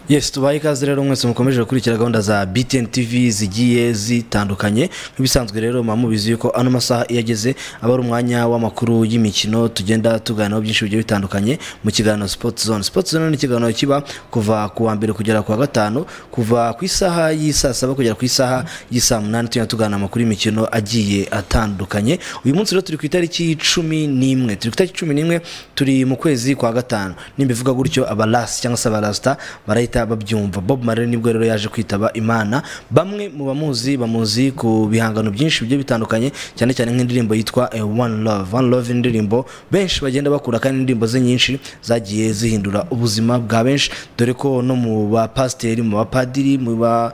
yes tubaye ikaze rero mwese mukomeje gukurikira gahunda za btn tv zigiye zitandukanye nk'ibisanzwe rero muba mubizi yuko ano masaha iyo ageze aba ari umwanya w'amakuru y'imikino tugenda tuganiraho byinshi bigiye bitandukanye mu kiganiro sport zone sport zone ni ikiganiro kiba kuva ku wa mbere kugera ku wa gatanu kuva ku isaha y'isaa saba kugera ku isaha y'isaa munani tugenda tuganira amakuru y'imikino agiye atandukanye uyu munsi rero turi ku itariki cumi n'imwe turi ku itariki cumi n'imwe turi mu kwezi kwa gatanu nimba ivuga gutyo abarasi cyangwa se abarasita barahita babyumva bob marley nibwo rero yaje kwitaba imana bamwe mu bamuzi bamuzi ku bihangano byinshi bigiye bitandukanye cyane cyane nk'indirimbo yitwa eh, one love one love ni indirimbo benshi bagenda bakura kandi indirimbo ze nyinshi zagiye zihindura ubuzima bwa benshi dore ko no mu bapasiteri mu bapadiri mu ba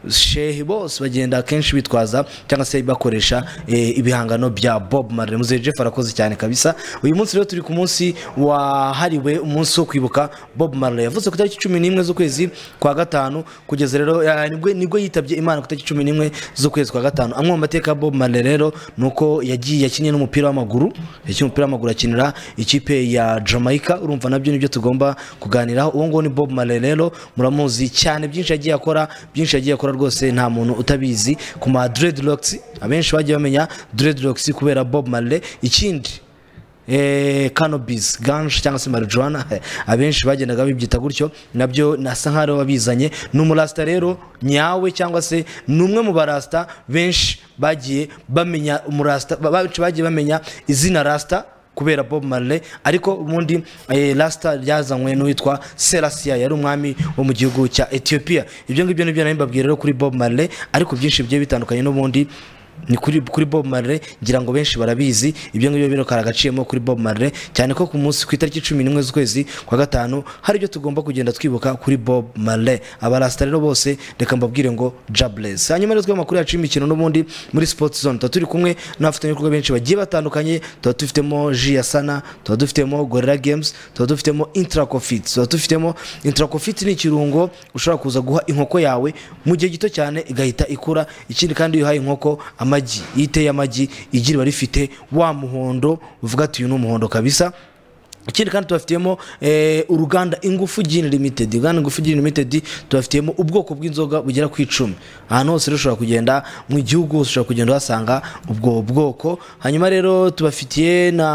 shehe bose bagenda akenshi bitwaza cyangwa se bakoresha eh, ibihangano bya bob marley muzehe jeff arakoze cyane kabisa uyu munsi rero turi ku munsi wahariwe umunsi wo kwibuka bob marley yavutse ku itariki cumi n'imwe z'ukwezi kwa gatanu kugeza rero eh, nibwo- nibwo yitabye imana ku itariki cumi n'imwe z'ukwezi kwa gatanu amwe mu mateka ya bob marley rero ni uko yagiye yakiniye n'umupira w'amaguru yakinnye umupira w'amaguru akinira ikipe ya jamaica urumva nabyo nibyo tugomba kuganiraho uwo nguwo ni bob marley rero muramuzi cyane byinshi yagiye akora byinshi yagiye akora rwose nta muntu utabizi ku ma dreadlocks abenshi bagiye bamenya dreadlocks kubera bob marley ikindi eh, cannabis ganje cyangwa se marijuana abenshi bagendaga bibyita gutyo nabyo nasa nk'aho aribo babizanye ni umurasita rero nyawe cyangwa se ni umwe mu barasita benshi bagiye bamenya umurasita ba- benshi bagiye bamenya izina rasita kubera Bob Marley ariko ubundi eh, rasita ryazanywe n'uwitwa Selassie yari umwami wo mu gihugu cya Ethiopia ibyo ngibyo nibyo nari mbabwira rero kuri Bob Marley ariko byinshi bigiye bitandukanye n'ubundi ni kuri, kuri Bob Marley ngira ngo benshi barabizi ibyo ngibyo birokara agaciyemo kuri Bob Marley cyane ko ku munsi ku itariki cumi n'imwe z'ukwezi kwa gatanu hari ibyo tugomba kugenda twibuka kuri Bob Marley abarasta rero bose reka mbabwire ngo jobless hanyuma rero twebwe amakuru yacu y'imikino n'ubundi muri sport zone tuba turi kumwe n'abafatanyabikorwa benshi bagiye batandukanye tuba dufitemo ji ya sana tuba dufitemo gorilla games tuba dufitemo intracofit tuba dufitemo intracofit ni ikirungo ushobora kuza guha inkoko yawe mu gihe gito cyane igahita ikura ikindi kandi iyo uhaye inkoko amagi iyo iteye amagi igi riba rifite wa muhondo uvuga ati uyu ni umuhondo kabisa ikindi kandi tubafitemo eh, uruganda ingufu gin limited uruganda ingufu gin limited tubafitemo ubwoko bw'inzoga bugera ku icumi ahantu hose rero ushobora kugenda mu gihugu hose ushobora kugenda uhasanga ubwo bwoko hanyuma rero tubafitiye na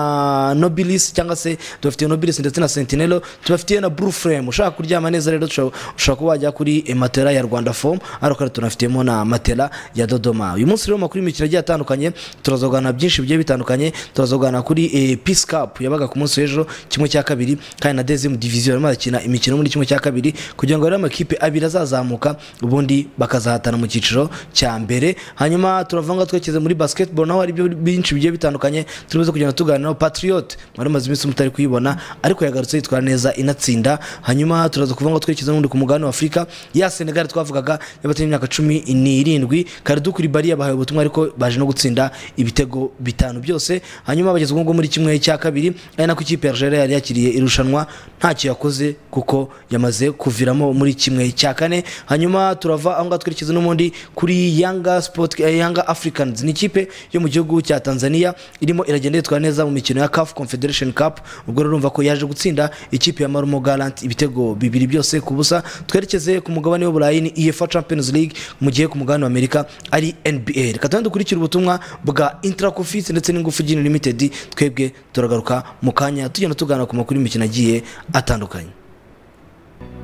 nobilis cyangwa se tubafitiye nobilis ndetse na sentinelo tubafitiye na blue frame ushaka kuryama neza rero ushobora ushobora kuba wajya kuri eh, matela ya rwanda foam ariko rero tunafitemo na matela ya dodoma uyu munsi rero mu makuru y'imikino agiye atandukanye turazogana byinshi bigiye bitandukanye turazogana kuri eh, peace cup yabaga ku munsi w'ejo kimwe cya kabiri kandi na dezemu diviziyo barimo barakina imikino muri kimwe cya kabiri kugira ngo rero amakipe abiri azazamuka ubundi bakazahatana mu cyiciro cya mbere hanyuma turavanga twekeze muri basketball naho hari ibyo byinshi bigiye bitandukanye turimo kugenda tuganiraho patriot mwari mumaze iminsi mutari kuyibona ariko yagarutse yitwara neza inatsinda hanyuma turaza kuvuga ngo twekeze n'undi ku mugabane wa afurika ya senegal twavugaga y'abatari imyaka cumi n'irindwi karidu kuri bari yabahaye ubutumwa ariko baje no gutsinda ibitego bitanu byose hanyuma bageze ubwo ngubwo muri kimwe cya kabiri ari nako ikipe ya Algeria yari yakiriye irushanwa ntacyo yakoze kuko yamaze kuviramo muri kimwe cya kane hanyuma turava aho ngaho twerekeza n'ubundi kuri Yanga Sport eh, Yanga Africans ni ikipe yo mu gihugu cya Tanzania irimo iragenda yitwara neza mu mikino ya CAF Confederation Cup ubwo rero urumva ko yaje gutsinda ikipe ya Marumo Gallant ibitego bibiri byose ku busa twerekeze ku mugabane w'Uburayi ni UEFA Champions League mu gihe ku mugabane w'Amerika ari NBA reka tugende dukurikire ubutumwa bwa Intracofit ndetse n'ingufu Gin Limited twebwe turagaruka mu kanya tugenda tuganira ku makuru y'imikino agiye atandukanye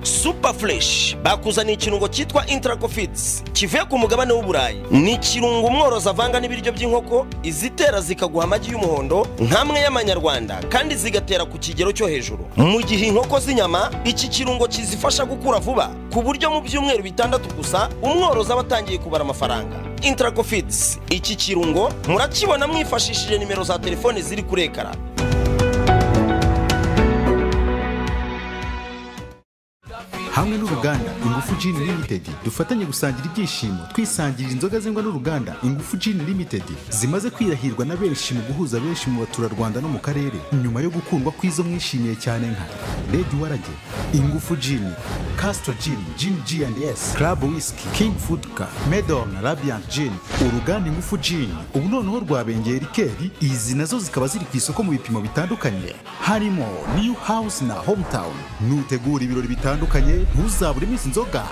super fresh bakuzaniye ikirungo cyitwa intracofits kivuye ku mugabane w'uburayi ni ikirungo umworozi avanga n'ibiryo by'inkoko izitera zikaguha amagi y'umuhondo nk'amwe y'amanyarwanda kandi zigatera ku kigero cyo hejuru mu gihe inkoko z'inyama iki kirungo kizifasha gukura vuba ku buryo mu byumweru bitandatu gusa umworozi aba atangiye kubara amafaranga intracofits iki kirungo murakibona mwifashishije nimero za telefone ziri kuri ekara hamwe n'uruganda ingufu Gin Limited dufatanye gusangira ibyishimo twisangirira inzoga zengwa n'uruganda ingufu Gin Limited zimaze kwirahirwa na benshi mu guhuza benshi mu baturarwanda no mu karere nyuma yo gukundwa kw'izo mwishimiye cyane nka Red Warage ingufu Gin Castro Gin Gin G&S Club Whisky King Food Car Medon Radiant Gin uruganda ingufu Gin ubu noneho rwabengeye rikeri izi nazo zikaba ziri ku isoko mu bipimo bitandukanye harimo New House na Hometown nutegura ibirori bitandukanye ntuzabure iminsi inzoga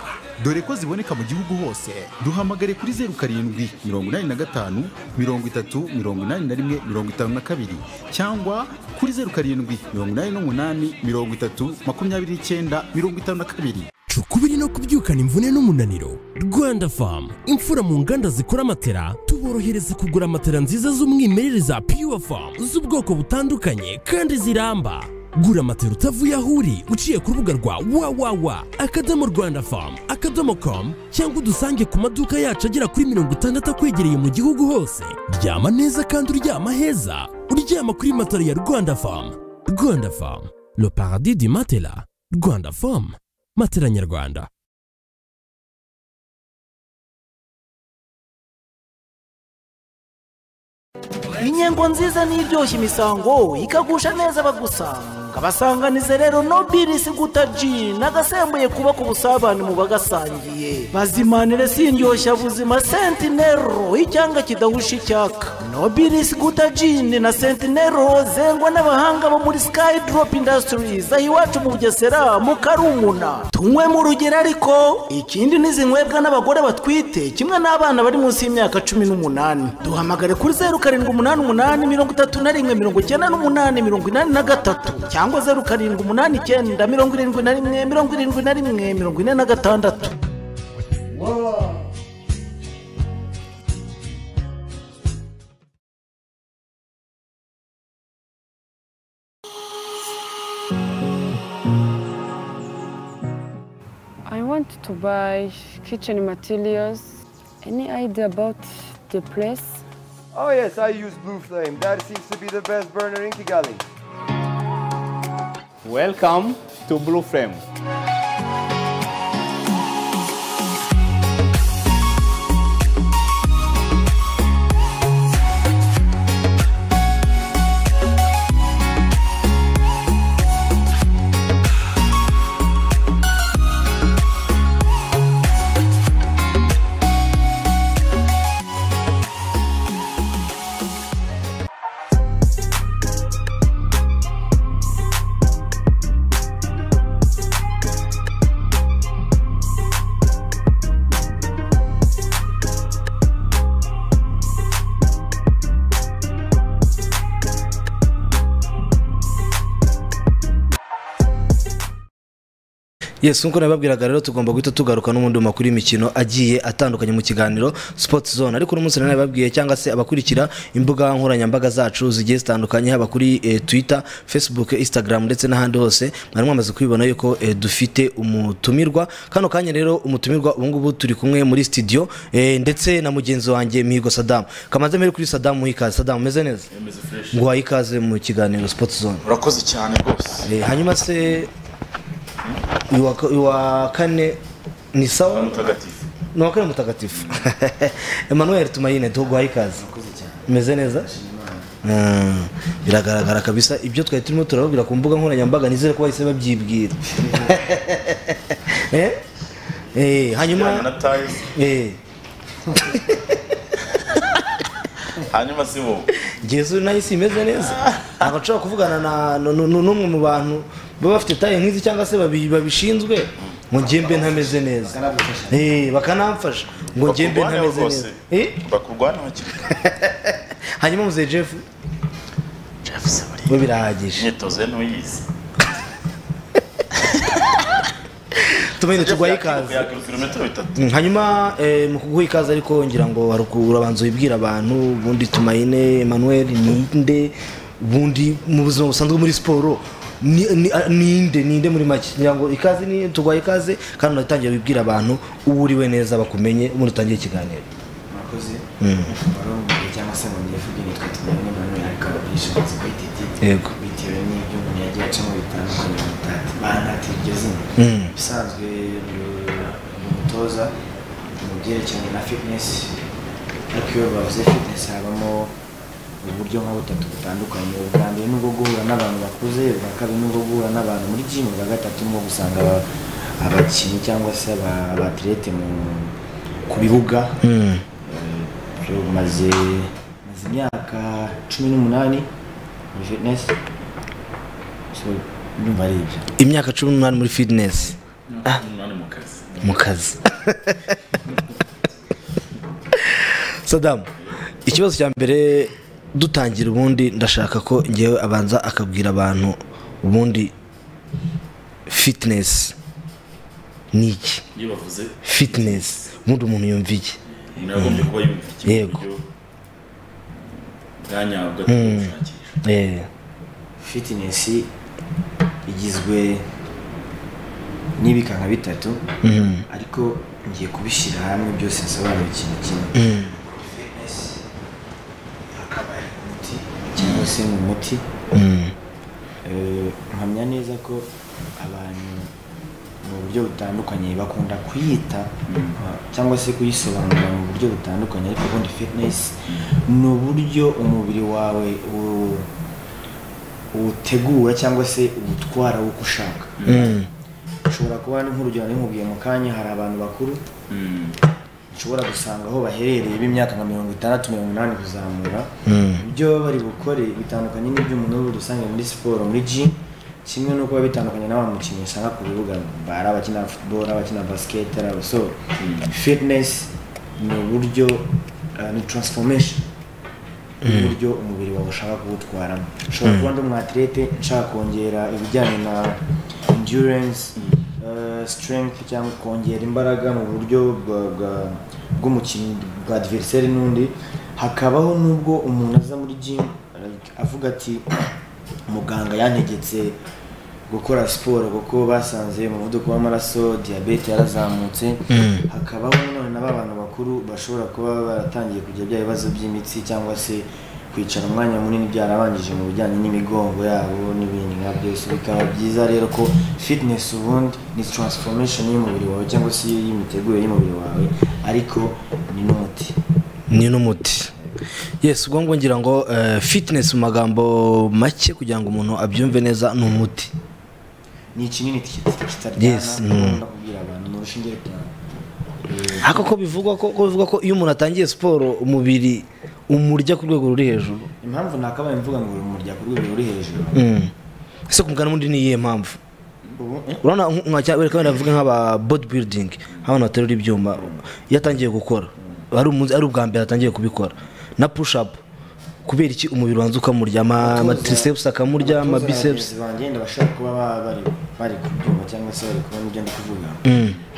dore ko ziboneka mu gihugu hose duhamagare kuri zeru karindwi mirongo inani na gatanu mirongo itatu mirongo inani na rimwe mirongo itanu na kabiri cyangwa kuri zeru karindwi mirongo inani n'umunani mirongo itatu makumyabiri n'icyenda mirongo itanu na kabiri cukubiri no kubyukana imvune n'umunaniro rwanda famu imfura mu nganda zikora matera tuborohereza kugura matera nziza z'umwimerere za pure famu z'ubwoko butandukanye kandi ziramba gura matera utavuye aho uri uciye ku rubuga rwa wawawa akadomo rwanda famu akadomo komu cyangwa udusange ku maduka yacu agera kuri mirongo itandatu akwegereye mu gihugu hose ryama neza kandi uryama heza uryama kuri matera ya rwanda famu rwanda famu le paradis du matela rwanda famu matera nyarwanda inyengo nziza n'iryoshya imisango ikagusha neza abagusanga basanganize rero nobirisi guta jini nagasembuye kubaka ubusabane mu bagasangiye bazimanire sindyoshya buzima sentinero icyanga kidahusha icyaka nobirisi guta jini na sentinero zengwa n'abahanga bo muri sky drop industries aho iwacu mu bugesera mu karumuna tunywe mu rugero ariko ikindi n'izinywebwa n'abagore batwite kimwe n'abana bari munsi y'imyaka cumi n'umunani duhamagare kuri zeru karindwi umunani umunani mirongo itatu na rimwe mirongo icyenda n'umunani mirongo inani na gatatu cyangwa zeru karindwi umunani icyenda mirongo irindwi na rimwe mirongo irindwi na rimwe mirongo ine na gatandatu I want to buy kitchen materials. Any idea about the place? Oh yes, I use Blue Flame. That seems to be the best burner in Kigali. Welcome to Blue Frame. yes nk'uko nababwiraga rero tugomba guhita tugaruka n'ubundi mu makuru y'imikino agiye atandukanye mu kiganiro sports zone ariko uno munsi nari nabibabwiye cyangwa se abakurikira imbuga nkoranyambaga zacu zigiye zitandukanye haba kuri eh, twitter facebook instagram ndetse n'ahandi hose mwari mwamaze kubibona yuko eh, dufite umutumirwa kano kanya rero umutumirwa ubu ngubu turi kumwe muri studio eh, ndetse na mugenzi wanjye mihigo sadam kamaze mbere kuri sadam muhikaze sadam umeze neza ngo uhaye ikaze mu kiganiro sports zone urakoze cyane rwose Eh, hanyuma se uyu wa ka- uyu wa kane ni sawa mutagatifu ni uwa kane mutagatifu emmanuel tumayine tuguhaye ikaze umeze neza Mm, biragaragara kabisa ibyo twari turimo turababwira ku mbuga nkoranyambaga nizere ko bahise babyibwira Eh? Eh, Bijyanye hanyuma na tayizi eh, hanyuma si bo Yezu nayo isi imeze neza ntabwo nshobora kuvugana na nu- nu- nu- n'umwe mu bantu baba bafite taye nk'izi cyangwa se babi- babishinzwe ngo njyembe ntameze neza Eh, bakanamfasha ngo njyembe bakurwaneho ntameze neza rwose Eh? bakurwaneho hakiri kare hanyuma muzehe jeff jeff se buriya we birahagije imyitozo ye ntuyizi tumenye tugwaye Jeff ikaze yakwiruka ibirometero bitatu Mm, hanyuma eh, mu kuguha ikaze ariko ngira ngo hari uku- urabanza wibwira abantu ubundi tumayine emmanuel ninde ubundi mu buzima busanzwe muri siporo ni- ni- a- ninde ninde muri make ngira ngo ikaze ni tugwaye ikaze kandi unatangiye wibwira abantu uwo uriwe neza bakumenye ubundi utangiye ikiganiro murakoze barombuye cyangwa se ngo ngifuge nitwa tumenye manuel ariko ababwishingizi kuri titi Yego. bitewe n'ibyo umuntu yagiye acamo bitandukanye mutati bantati iryo zina Mm. ubusanzwe ni umutoza mu byerekeranye na fitness ariko iyo bavuze fitness habamo uburyo nka butatu butandukanye ubwa mbere ni ubwo guhura n'abantu bakuze ubwa kabiri ni ubwo guhura n'abantu muri jimu ubwa gatatu ni ubwo gusanga aba- abakinnyi cyangwa se aba- abatirete mu ku bibuga Mm. Byo maze maze imyaka cumi n'umunani muri fitness so ndumva ari ibyo imyaka cumi n'umunani muri fitness Ah, mu kazi sadamu ikibazo cya mbere dutangira ubundi ndashaka ko ngewe abanza akabwira abantu ubundi fitinesi ni iki iyo bavuze fitinesi ubundi umuntu yumva iki umuntu yagombye kuba yumva ikintu Yego. buryo bwanyabwo Mm. gushakisha Eh, fitinesi igizwe n'ibikanga bitatu Mhm. ariko ngiye kubishyira hamwe byose nsobanura ikintu kimwe Mhm. Fitness, akaba ari umuti cyangwa se ni umuti mm, Eh, mpamya neza ko abantu mu buryo butandukanye bakunda kuyita ah, cyangwa se kuyisobanura mu buryo butandukanye ariko ubundi fitness ni uburyo umubiri wawe u- uwutegura cyangwa se uwutwara wo uko ushaka mm, ushobora kuba nk'urugero nimubwiye mu kanya hari abantu bakuru Mm. ushobora gusanga aho baherereye b'imyaka nka mirongo itandatu mirongo inani kuzamura mm, ibyo baba bari bukore bitandukanye n'iby'umuntu w'ubu dusanga muri siporo muri gym kimwe n'uko biba bitandukanye n'aba mukinnyi usanga ku bibuga bari abakina football abakina basket ari abasore fitness ni uburyo uh, ni transformation uburyo umubiri wawe ushaka kuwutwaramo ushobora kuba ndi umwatirete nshaka kongera ibijyanye na endurance uh, strength cyangwa kongera imbaraga mu buryo bwa- bwa- bw'umukinnyi bwa adversaire n'undi hakabaho n'ubwo umuntu aza muri gym like, avuga ati muganga yantegetse gukora siporo kuko basanze umuvuduko w'amaraso diyabete yarazamutse hakabaho nanone na ba bantu bakuru bashobora kuba baratangiye kujya bya bibazo by'imitsi cyangwa se kwicara umwanya munini byarabanjije mu bijyanye n'imigongo yabo n'ibindi nka byose bikaba byiza rero ko fitness ubundi ni transformation y'umubiri wawe cyangwa se y'imitegurire y'umubiri wawe ariko ni n'umuti ni n'umuti yes ubwo ngo ngira ngo eh, fitness mu magambo make kugira ngo umuntu abyumve neza ni umuti ni ikinini kita- kitaryana Yes, mm. nkunda kubwira abantu ni urushinge rwawe ariko ko bivugwa ko ko bivugwa ko iyo umuntu atangiye siporo umubiri umurya ku rwego ruri hejuru impamvu nakabaye mvuga ngo uri umurya ku rwego ruri hejuru Mm. ese ku mugani wundi ni iyihe mpamvu ubu eh, urabona nk- nka cya- wenda bavuga nk'aba body building nk'abantu baterura ibyuma iyo atangiye gukora ari umunsi- ari ubwa mbere atangiye kubikora na push up kubera iki umubiri wanza ukamurya ama- ama triceps akamurya ama abatoza na biceps bagenzi banjye ndabashaka kuba ba- bari bari kubyuma cyangwa se bari kubona ibyo ndi kuvuga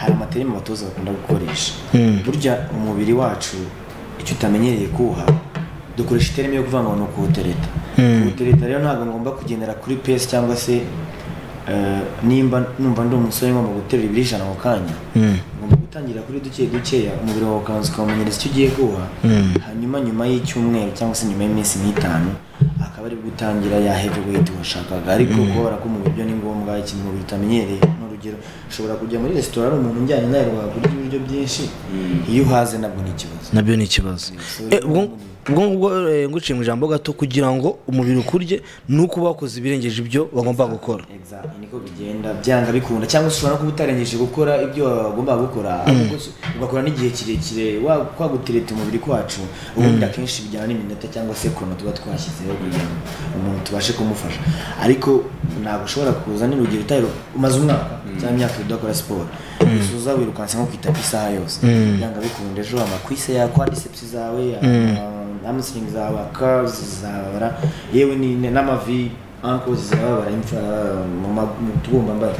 hari amaterima abatoza bakunda gukoresha burya umubiri wacu icyo utamenyereye kuwuha dukoresha iterima yo kuvuga ngo ni ukuwutereta kuwutereta rero ntabwo ngomba kugendera kuri pesi cyangwa se eh, nimba numva ndi umusore ngomba guterura ibiro ijana mu kanya ngomba gutangira kuri duke dukeya umubiri wawe ukabanza ukawumenyereza icyo ugiye kuwuha hanyuma nyuma y'icyumweru cyangwa se nyuma y'iminsi nk'itanu akaba ari gutangira ya heavyweight washakaga ariko kubabara ko mu biryo ni ngombwa ikintu umubiri utamenyereye n'urugero ushobora kujya muri resitora ari umuntu ujyanye nawe wagurya ibiryo byinshi iyo uhaze nabwo ni ikibazo nabyo ni ikibazo Eh, ubwo ubwo ngubwo eh, nguciye mu ijambo gato kugira ngo umubiri ukurye ni uko bakoze ibirengeje ibyo bagomba gukora Exactly, niko bigenda byanga bikunda cyangwa se ushobora no kuba utarengeje gukora ibyo wagombaga gukora ahubwo se ugakora n'igihe kirekire wa- kwagutereta umubiri kwacu ubundi akenshi bijyana n'iminota cyangwa se kono tuba twashyizeho kugira ngo umuntu tubashe kumufasha ariko ntabwo ushobora kuza n'urugero utari umaze umwaka cyangwa imyaka ibiri udakora siporo usoza wirukansa nko ku itapi isaha yose byanga bikunda ejo amakwise yawe quadriceps zawe amusingi zawe curves zababara yewe ni- n'amavi anko zirababara imfura mu ma- mu tubumbambara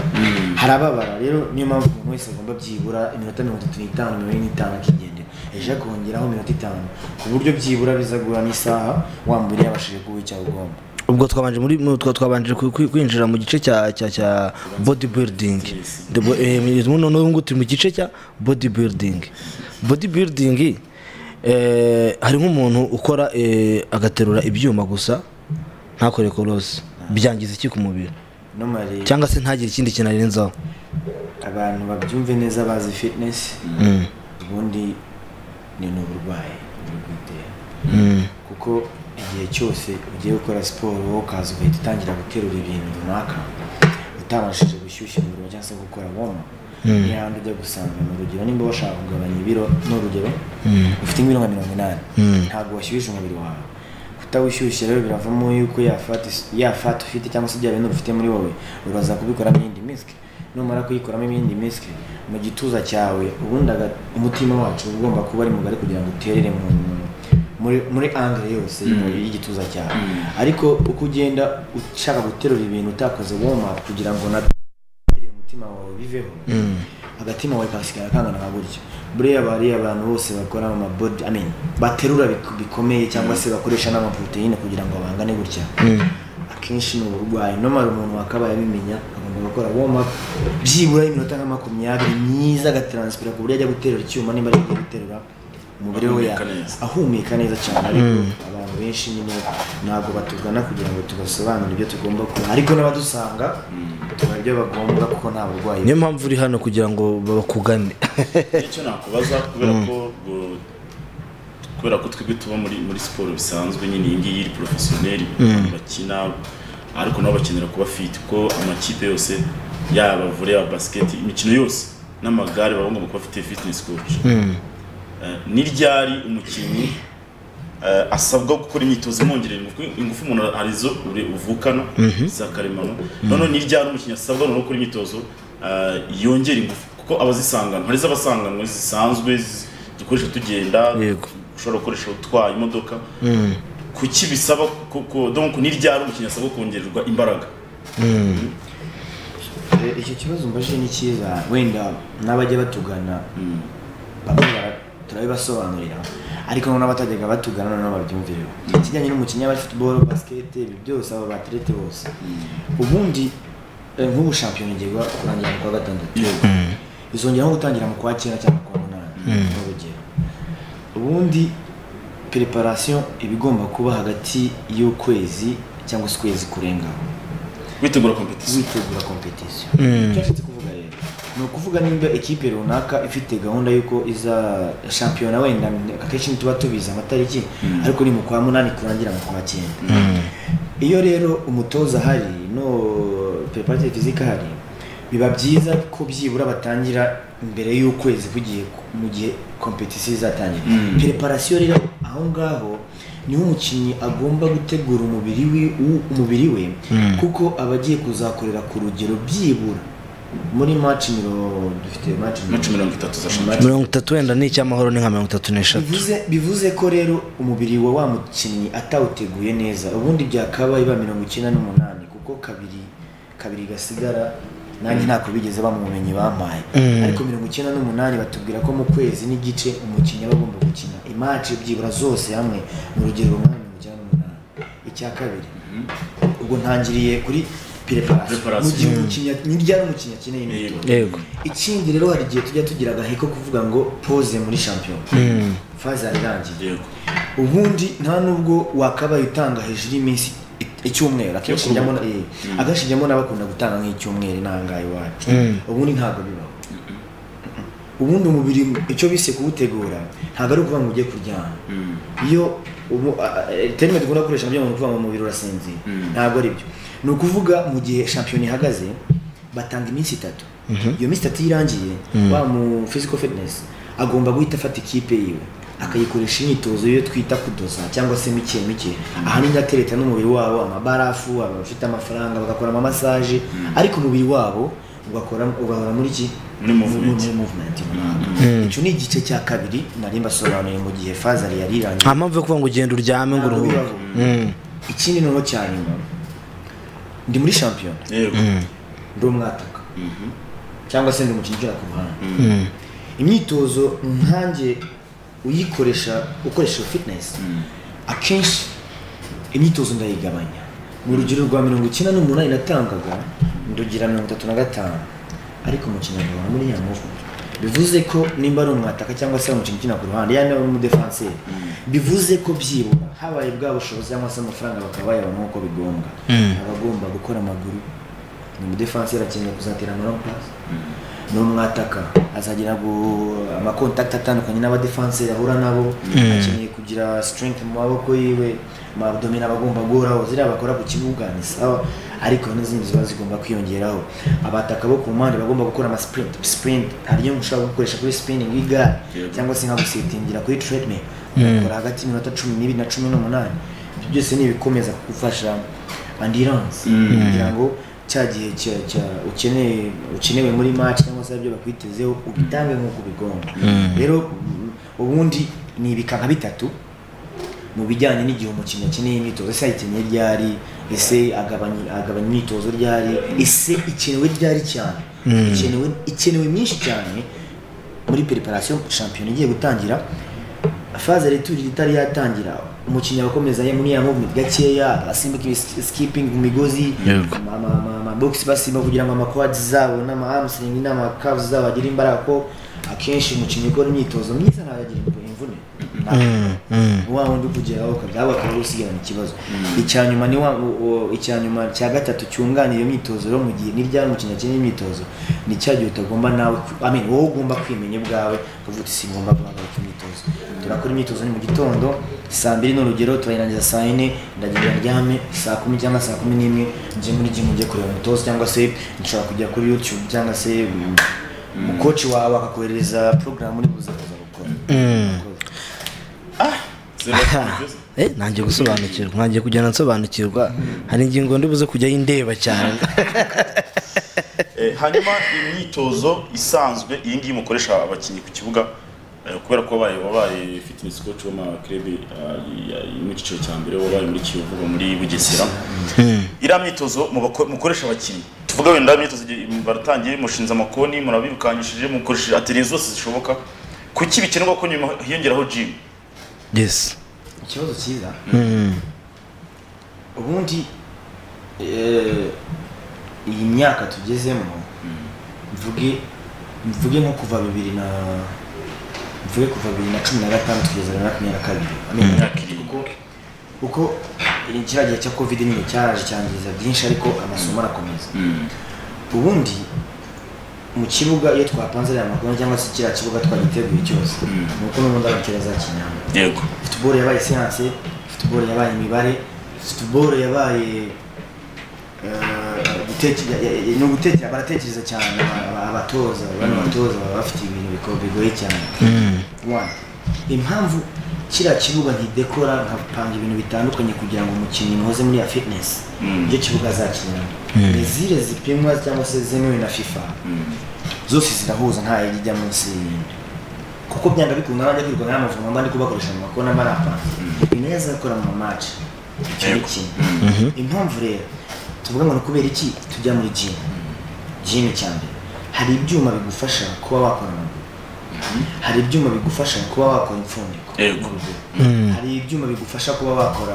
harababara rero niyo mpamvu umuntu wese agomba byibura iminota mirongo itatu n'itanu mirongo ine n'itanu akigendera ejo akongeraho iminota itanu ku buryo byibura bizagura n'isaha wa mubiri yabashije kuba icyo ugomba ubwo twabanje muri mu- twa- twabanje kwi- kwi- kwinjira mu gice cya cya cya body building noneho ngutu mu gice cya body building body building eh, hari nk'umuntu ukora eh, agaterura ibyuma gusa ntakore korose byangiza iki ku mubiri nomari cyangwa se ntagire ikindi kintu arenzaho abantu babyumve neza bazi fitness ubundi ni n'uburwayi buri kwitera kuko igihe cyose ugiye gukora siporo wowe ukaza ugahita utangira guterura ibintu runaka utabashije gushyushya umuriro cyangwa se gukora woma ni handi ujya gusanga ni urugero nimba washaka kugabanya ibiro ni urugero ufite nk'ibiro nka mirongo inani ntabwo washyushije umubiri wawe kutawushyushya rero biravamo yuko ya fati ya fati ufite cyangwa se bya bintu ufite muri wowe uraza kubikoramo iyindi miswi numara kuyikoramo ibindi miswi mu gituza cyawe ubundi aga- umutima wacu uba ugomba kuba ari mugari kugira ngo uterere mu muri muri angere yose y'igituza cyawe ariko uko ugenda ushaka guterura ibintu utakoze woma kugira ngo na umutima wawe biveho agatima wawe kasigara kangana nka gutya buriya aba ari abantu bose bakora mu mabodi I mean, baterura bik- bikomeye cyangwa se bakoresha n'amaproteine kugira ngo bangane gutya akenshi ni uburwayi nomara umuntu wakabaye abimenya agomba gukora warm up byibura iminota nka makumyabiri myiza agataransipira ku buryo ajya guterura icyuma nimba ari igiye guterura umubiri we ya- Ahumeka neza. ahumeka neza cyane ariko abantu benshi nyine ntabwo batugana kugira ngo tubasobanure ibyo tugomba gukora ariko n'abadusanga tubona ibyo bagomba kuko nta burwayi niyo mpamvu uri hano kugira ngo bakugane icyo nakubaza kubera ko ngo- kubera ko twebwe tuba muri muri siporo bisanzwe nyine iyi ngiyi iri porofesiyoneri abantu bakina ariko nabo bakenera kuba fit ko amakipe yose yaba vore yaba basiketi imikino yose n'amagare baba bagomba kuba afite fitness coach Eh, ni ryari umukinnyi eh, asabwa gukora imyitozo imwongerera ingufu ingufu umuntu arizo uri- uvukana za karemano noneho ni ryari umukinnyi asabwa noneho gukora imyitozo eh, yongera ingufu kuko abazisanganywa hari iz'abasanganwe zisanzwe zi- dukoresha tugenda Yego. ushobora gukoresha utwaye imodoka kuki bisaba kuko donc ni ryari umukinnyi asabwa kongererwa imbaraga Eh, icyo kibazo mbajije ni cyiza wenda n'abajya batugana bamwe bara- turabibasobanurira ariko noneho abatajyaga batugana noneho babyumvireho ikijyanye n'umukinnyi wa football basket ibi byose aba baterete bose ubundi eh, nk'ubu shampiyona igiye kuba- kurangira mu kwa gatandatu bizongera nko gutangira mu kwa cyenda cyangwa kwa munani nk'urugero ubundi preparation iba igomba kuba hagati y'ukwezi cyangwa se ukwezi kurengaho witegura competition witegura competition icyo nshaka kuvuga rero ni ukuvuga nimba ikipe runaka ifite gahunda y'uko iza shampiyona wenda akenshi ntituba tubizi amatariki ariko ni mu kwa munani kurangira mu kwa cyenda iyo rero umutoza ahari no preparative physique ahari biba byiza ko byibura batangira imbere y'ukwezi kugiye mu gihe competition izatangira preparation rero aho ngaho niho umukinnyi agomba gutegura umubiri we u- umubiri we kuko aba agiye kuzakorera ku rugero byibura muri match miro dufite match miro- maci mirongo itatu za shampiyona mirongo itatu wenda ni icy'amahoro ni nka mirongo itatu n'eshatu bivuze bivuze ko rero umubiri wa wa mukinnyi atawuteguye neza ubundi byakabaye ba mirongo icyenda n'umunani kuko kabiri kabiri gasigara nanjye ntako bigeze bamumenye bampaye ariko mirongo icyenda n'umunani batubwira ko mu kwezi n'igice umukinnyi aba agomba gukina imaci byibura zose hamwe mu rugero runani mirongo icyenda n'umunani icya kabiri ubwo ntangiriye kuri preparation mu Preparation. gihe umukinnyi ni ryari umukinnyi akeneye imyitozo yego ikindi rero hari igihe tujya tugira agahe ko kuvuga ngo pose muri shampiyona faze yarirangiye yego ubundi nta nubwo wakabaye utanga hejuru y'iminsi i- icyumweru akenshi njyamo na- eh, akenshi njyamo n'abakunda gutanga nk'icyumweru inangaye iwacu ubundi ntabwo bibaho ubundi umubiri icyo bise kuwutegura ntabwo ari ukuvuga ngo ujye kuryama iyo ubu a- a- terime dukunda gukoresha nabyo ni ukuvuga ngo umubiri urasinzira ntabwo ari byo ni ukuvuga mu gihe shampiyona ihagaze batanga iminsi itatu iyo minsi itatu iyo irangiye wa mu physical fitness agomba guhita afata ikipe yiwe akayikoresha imyitozo yo twita kudoza cyangwa se mike mike ahanini atereta n'umubiri wabo amabarafu abafite amafaranga bagakora amasaje ariko umubiri wabo ugakora ugahora muri iki Muri movement. muri movement runaka icyo ni igice cya kabiri nari mbasobanuye mu gihe fazari yari irangiye nta mpamvu yo kuvuga ngo ugenda uryame ngo Ntabwo uruhuke bibaho. ikindi noneho cya nyuma ndi muri shampiyona yego ndi umwataka cyangwa se ndi umukinnyi ugera ku ruhande imyitozo nkanjye uyikoresha ukoresha fitinesi akenshi imyitozo ndayigabanya mu rugero rwa mirongo icyenda n'umunani natangaga ndugira mirongo itatu na gatanu ariko umukino agahora muri ya muvu bivuze ko nimba ari umwataka cyangwa se ari umukinnyi ukina ku ruhande yaba ari umudefanseri bivuze ko byibura habaye bwa bushobozi cyangwa se amafaranga bakaba bayabona nk'uko bigombwa aba agomba gukora amaguru ni umudefanseri akeneye kuzatera amarompasi ni umwataka azagira gu- amakontakiti atandukanye n'abadefanseri ahura nabo akeneye kugira strength mu maboko yiwe amadomino aba agomba guhoraho ziriya bakora ku kibuga ni sawa ariko hari n'izindi ziba zigomba kwiyongeraho abataka bo ku mpande bagomba gukora amasprint sprint hari iyo ushobora gukoresha kuri spinning y'igare cyangwa se nka gusitingira kuri treadmill ugakora hagati y'iminota cumi n'ibiri na cumi n'umunani ibyo byose ni ibikomeza kugufasha andirance kugira ngo cya gihe cya- cya- ukeneye ukenewe muri match cyangwa se ibyo bakwitezeho ubitange nk'uko bigomba Mm. rero mm, ubundi ni ibika nka bitatu mu bijyanye n'igihe umukinnyi akeneye imyitozo ese ayikeneye ryari ese agabanya agabanya imyitozo ryari ese ikenewe ryari cyane Mm. ikenewe ikenewe myinshi cyane muri preparation shampiyona igiye gutangira faze returire itari yatangira umukinnyi akomeza muri ya movement gakeya agasimbuka ibi- skipping mu migozi Yego. amabogisi basimba kugira ngo amakwadi zabo n'amahamstring n'amakavu zabo agire imbaraga ko akenshi umukinnyi ukora imyitozo myiza ntayagira imvune Mm, mm. wa wundi ukugeraho ukabyaba ukaba usigarana ikibazo icya nyuma ni wa u- u- icya nyuma cya gatatu cyunganira iyo myitozo rero mu gihe n'iryari umukinnyi akeneye imyitozo ni cya gihe utagomba nawe ku- I mean, wowe ugomba kwimenya ubwawe ukavuga uti singomba guhagarika imyitozo turakora imyitozo ni mu gitondo saa mbiri ni urugero turayirangiza saa yine ndagenda ndyame saa kumi cyangwa saa kumi n'imwe njye muri gimu njye kureba umutozo cyangwa se nshobora kujya kuri youtube cyangwa se mm, umukoci wawe akakoherereza porogaramu uri buze kuza gukora Mm. Aha. Eh, nangiye gusobanukirwa nangiye kugenda nsobanukirwa hari ingingo ndi buze kujya yindeba cyane Eh, hanyuma imyitozo isanzwe iyi ngiyi mukoresha abakinnyi ku kibuga eh, kubera ko wabaye wabaye fitness coach w'amakrebe mu cyiciro cya mbere wabaye muri kiyovu uba muri bugesera iriya myitozo mubako- mukoresha abakinnyi tuvuga wenda imyitozo igihe baratangiye mushinze amakoni murabirukanyishije mukoresheje ateliye zose zishoboka kuki bikenerwa ko nyuma hiyongeraho gym yes ikibazo cyiza Mm. ubundi eh, iyi myaka tugezemo mvuge mvuge nko kuva bibiri na mvuge kuva bibiri na cumi na gatanu tugeza na makumyabiri na kabiri Amenyo imyaka irindwi kuko- kuko eh, kiriya gihe cya covid nyine cyaraje cyangiza byinshi ariko amasomo arakomeza ubundi mu kibuga iyo twapanze ariya makuru cyangwa se kiriya kibuga twagiteguye cyose ni uko n'ubundi ari za kinyamwuga yego football yabaye siyanse football yabaye imibare football yabaye eh, guteke- ya- ya- ya- ni ugutekera baratekereza cyane aba- aba- abatoza bano batoza baba bafite ibintu biko- bigoye cyane One, impamvu kiriya kibuga nkidekora nkapanga ibintu bitandukanye kugira ngo umukinnyi muhoze muri ya fitness ibyo kibuga azakiniramo Mm. ni zire zipimwa cyangwa se zemewe na fifa zose zirahuza nta yindi ijya munsi y'iyindi kuko byanga bikunda abajya kwirirwa nk'amavumo mba ndi kubakoresha mu makona mba napanze ni nayo azakora mu mamaci icyo ni kimwe impamvu rero tuvuga ngo ni kubera iki tujya muri gym gym cya mbere hari ibyuma bigufasha kuba wakora amaguru hari ibyuma bigufasha kuba wakora impfundiko hari ibyuma bigufasha kuba wakora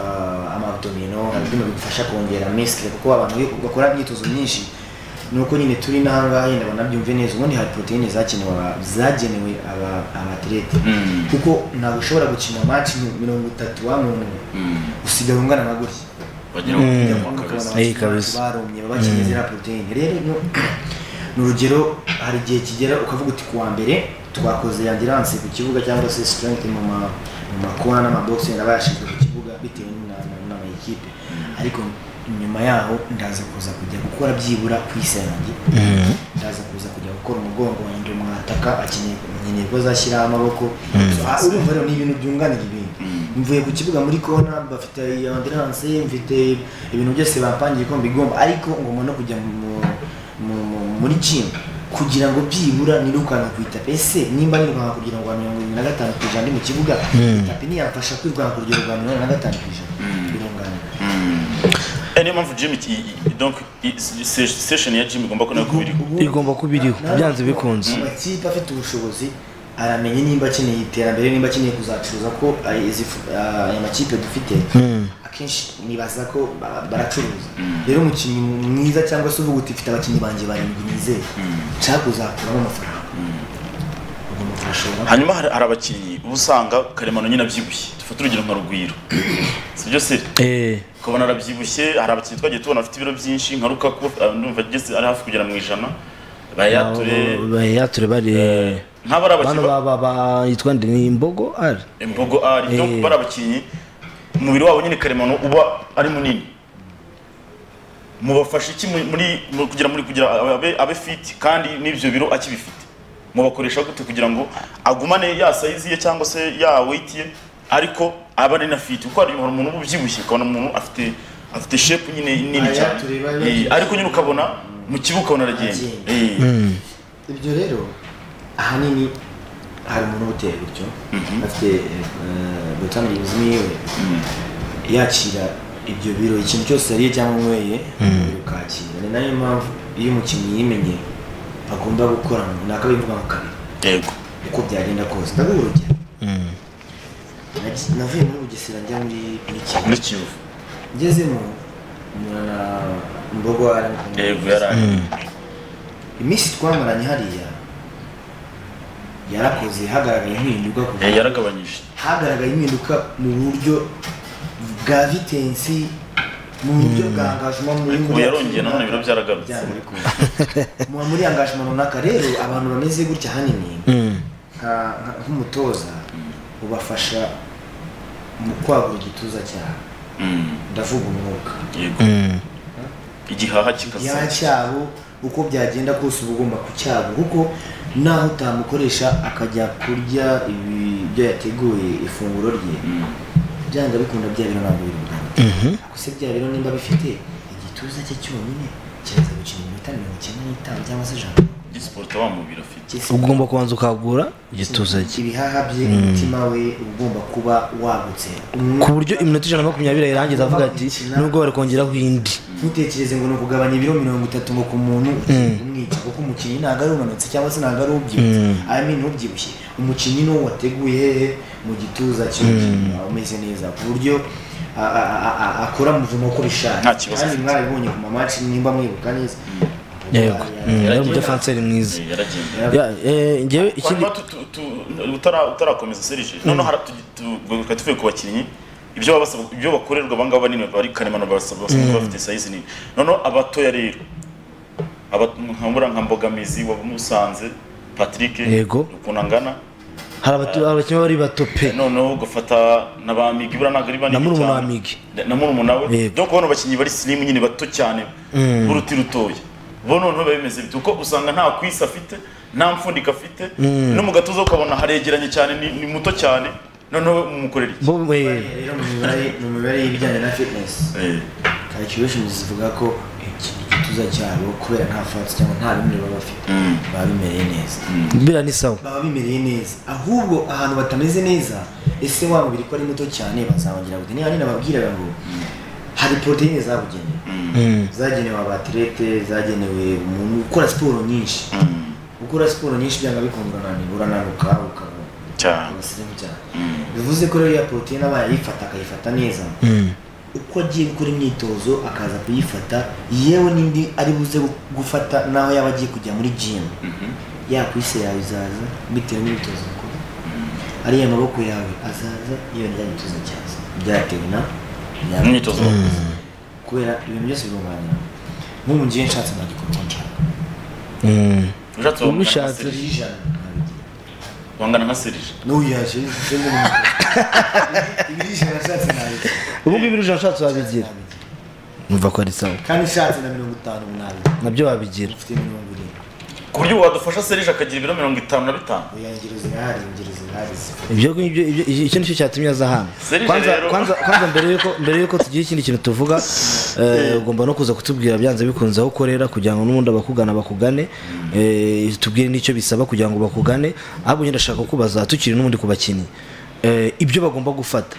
amadomino hari ibyuma bigufasha kongera misikire kuko abantu iyo bakora imyitozo myinshi nuko nyine turi n'ahangaha yenda banabyumve neza ubundi hari poroteyine zagenewe aba- zagenewe aba- abaterete Mm. kuko ntabwo ushobora gukina maci mirongo itatu wa muntu usigara ungana na gutya Bagira ngo Ujya kunyagwa kubona kabisa. abakinnyi Eh, kabisa. barumye baba bakeneye Mm. ziriya poroteyine rero no- ni urugero hari igihe kigera ukavuga uti kuwa mbere twakoze yandiranse ku kibuga cyangwa se strength mu ma mu makuwa n'amabogisi wenda bayashinzwe ku kibuga bitewe na- na- n'amayikipe ariko nyuma yaho ndaza kuza kujya gukora byibura ku isi yanjye Mhm. ndaza kuza kujya gukora umugongo wanjye mwataka akeneye nkeneye ko azashyiraho amaboko Mhm. Ah, urumva rero ni ibintu byunganira ibindi mvuye ku kibuga muri kona bafite ambilanse mfite ibintu byose bapangiye ko mbigomba ariko ngomba no kujya mu- mu- mu- muri gym kugira ngo byibura nirukanka ku itapi ese nimba nirukanka kugira ngo mirongo irindwi na gatanu ku ijana ndi mu kibuga Mm. itapi ntiyamfasha kwirukanka kugira ngo mirongo irindwi na gatanu ku ijana birunganira Eh, niyo mpamvu gym iki- i- i- donc i- se- session ya gym igomba kuba kubiri igomba kuba iriho byanze bikunze amakipe afite ubushobozi aramenya nimba akeneye iterambere nimba akeneye kuzacuruza ko ari izi fu- ah, aya makipe dufite Mm. akenshi nibaza ko ba- baracuruza rero umukinnyi mwiza cyangwa se uvuga uti mfite abakinnyi banjye barindwi nizeye nshaka kuzakuramo amafaranga ugomba kubashora hanyuma hari hari abakinnyi uba usanga karemano nyine abyibushye dufate urugero nka rugwiro sibyo se ukabona arabyibushye hari abakinnyi twagiye tubona bafite ibiro byinshi nka rukaku ah, ndumva ageze ari hafi kugera mu ijana bayature bayature bari Nk'aba ari abakinnyi bano ba- ba- ba- yitwa nde ni imbogo ari imbogo ari Eh. donc bari abakinnyi umubiri wabo nyine karemano uba ari munini mubafasha iki mu- muri mu- kugira muri kugira abe, abe fit kandi n'ibyo biro akibifite mubakoresha gute kugira ngo agumane ya size ye cyangwa se ya weight ye ariko abe ari na fit kuko hari hari umuntu uba ubyibushye ukabona umuntu afite afite shepu nyine nini Aya cyane tureba Eh, yagiye. ariko nyine ukabona mu kibuga ukabona aragenda Agenda. Eh, ibyo rero ahanini hari umuntu ubuteye gutyo afite botamirizi imwe yakira ibyo biro ikintu cyose yariye cyangwa anyweye umubiri ukakira ni nayo mpamvu iyo umukinnyi yimenye agomba gukora nakabaye imvuga nka kabiri yego uko byagenda kose ndaguha urugero Nagi- navuye muri bugesera njya muri muri kivu muri kivu ngezemo na mbogo ari yego yarari iminsi twamaranye hariya yarakoze hagaragaye impinduka ku Eh, yaragabanyije hagaragaye impinduka mu buryo bwa vitensi mu buryo bwa engagement mu ubu yarongeye nanone ibiro byaragarutse mu muri engagement runaka rero abantu bameze gutya ahanini nka- nka- nk'umutoza ubafasha mu kwagura igituza cyabo Mm, ndavuga umwuka yego igihaha kikasa ya cyabo uko byagenda kose uba ugomba kucyabo kuko naho utamukoresha akajya kurya ibi- ibyo yateguye ifunguro rye byanga bikunda bya biro ntabwo biri bugana ariko se bya biro nimba bifite igituza cye cyonyine kiraza gukina iminota mirongo icyenda n'itanu cyangwa se ijana gisiporo wa mubiri afite ugomba kubanza ukagura igituza cye ibihaha bye umutima we uba ugomba kuba wagutse ku buryo iminota ijana na makumyabiri irangiza avuga ati nubwo bari kongeraho indi ntutekereze ngo ni ukugabanya ibiro mirongo itatu ngo ku muntu umwica kuko umukinnyi ntabwo ari unanutse cyangwa se ntabwo ari ubyibushye Mm. I mean ubyibushye umukinnyi ni uwo wateguye hehe mu gituza cy'umukinnyi wawe umeze neza ku buryo a- a- a- a- akora muvumo uko bishaje Nta kibazo kandi afite. mwarabibonye ku mamaci nimba mwibuka neza yego Mm, yari umudefanseri mwiza Eh, Ya, yaragenda eh, ngewe ikindi hanyuma tu- tu- tu- utara- utarakomeza serije noneho hara- tu- tu- reka tuvuye ku bakinnyi ibyo baba basabwa- ibyo bakorerwa abangaba banini bari karemano barasabwa basabwa kuba bafite sayizi nini noneho abatoya rero aba- nkabura nka mbogamizi wamusanze patrick Yego. ukuntu angana hari abatu- abakinnyi baba bari batope noneho ugafata na ba migi buriya ntabwo ari banini na murumuna wa cyane. migi na murumuna we Yego. dore kubona abakinnyi bari silimu nyine bato cyane b'uruti rutoya bo noneho biba bimeze bite kuko usanga nta kwisi afite nta mfundiko afite no mu gatuza ukabona haregeranye cyane ni ni muto cyane noneho umukorera iki bo eh, rero mu mibare- mu mibare y'ibijyanye na fitness Eh, calculations zivuga ko iki gituza cyabo kubera nta fats cyangwa nta bimwe baba bafite baba bimereye neza biriya ni sawa baba bimereye neza ahubwo ahantu batameze neza ese wa mubiri ko ari muto cyane bazabongira gute niba nyine babwiraga ngo hari poroteyine zabugenewe zagenewe abaterete zagenewe umuntu ukora siporo nyinshi gukora siporo nyinshi byanga bikundwa nani urananuka ukaba cyane abasirimu cyane bivuze ko rero ya poroteyine aba yayifata akayifata neza uko agiye gukora imyitozo akaza kuyifata yewe n'indi ari buze gu- gufata naho yaba agiye kujya muri jimu ya kwise yawe izaza bitewe n'imyitozo ukora ariya maboko yawe azaza yewe rya myitozo cyaza byatewe na Mu myitozo wakoze. kubera ibintu byose birunganira nk'ubu mu gihe nshatse nagikora uko nshaka ushatse wangana nka Ubishatse. Serge. ijana nabigira wangana nka serije n'uyashe ibyo ijana nshatse nabikora ubu ngubu ijana ushatse wabigira numva ko ari sawa kandi ushatse na mirongo itanu umunani nabyo wabigira ufite mirongo irindwi ku buryo wadufasha serije akagira ibiro mirongo itanu na bitanu oya ingero zirahari ingero zirahari ibyo ngibyo ibyo- icyo nicyo cyatumye aza hano Serije kwanza rero. kwanza kwanza mbere yuko mbere yuko tugira ikindi kintu tuvuga eh, ugomba no kuza kutubwira byanze bikunze aho ukorera kugira ngo n'ubundi abakugana bakugane eh, tubwire n'icyo bisaba kugira ngo bakugane ahubwo njye ndashaka kubaza tukiri n'ubundi ku bakinnyi eh, ibyo bagomba gufata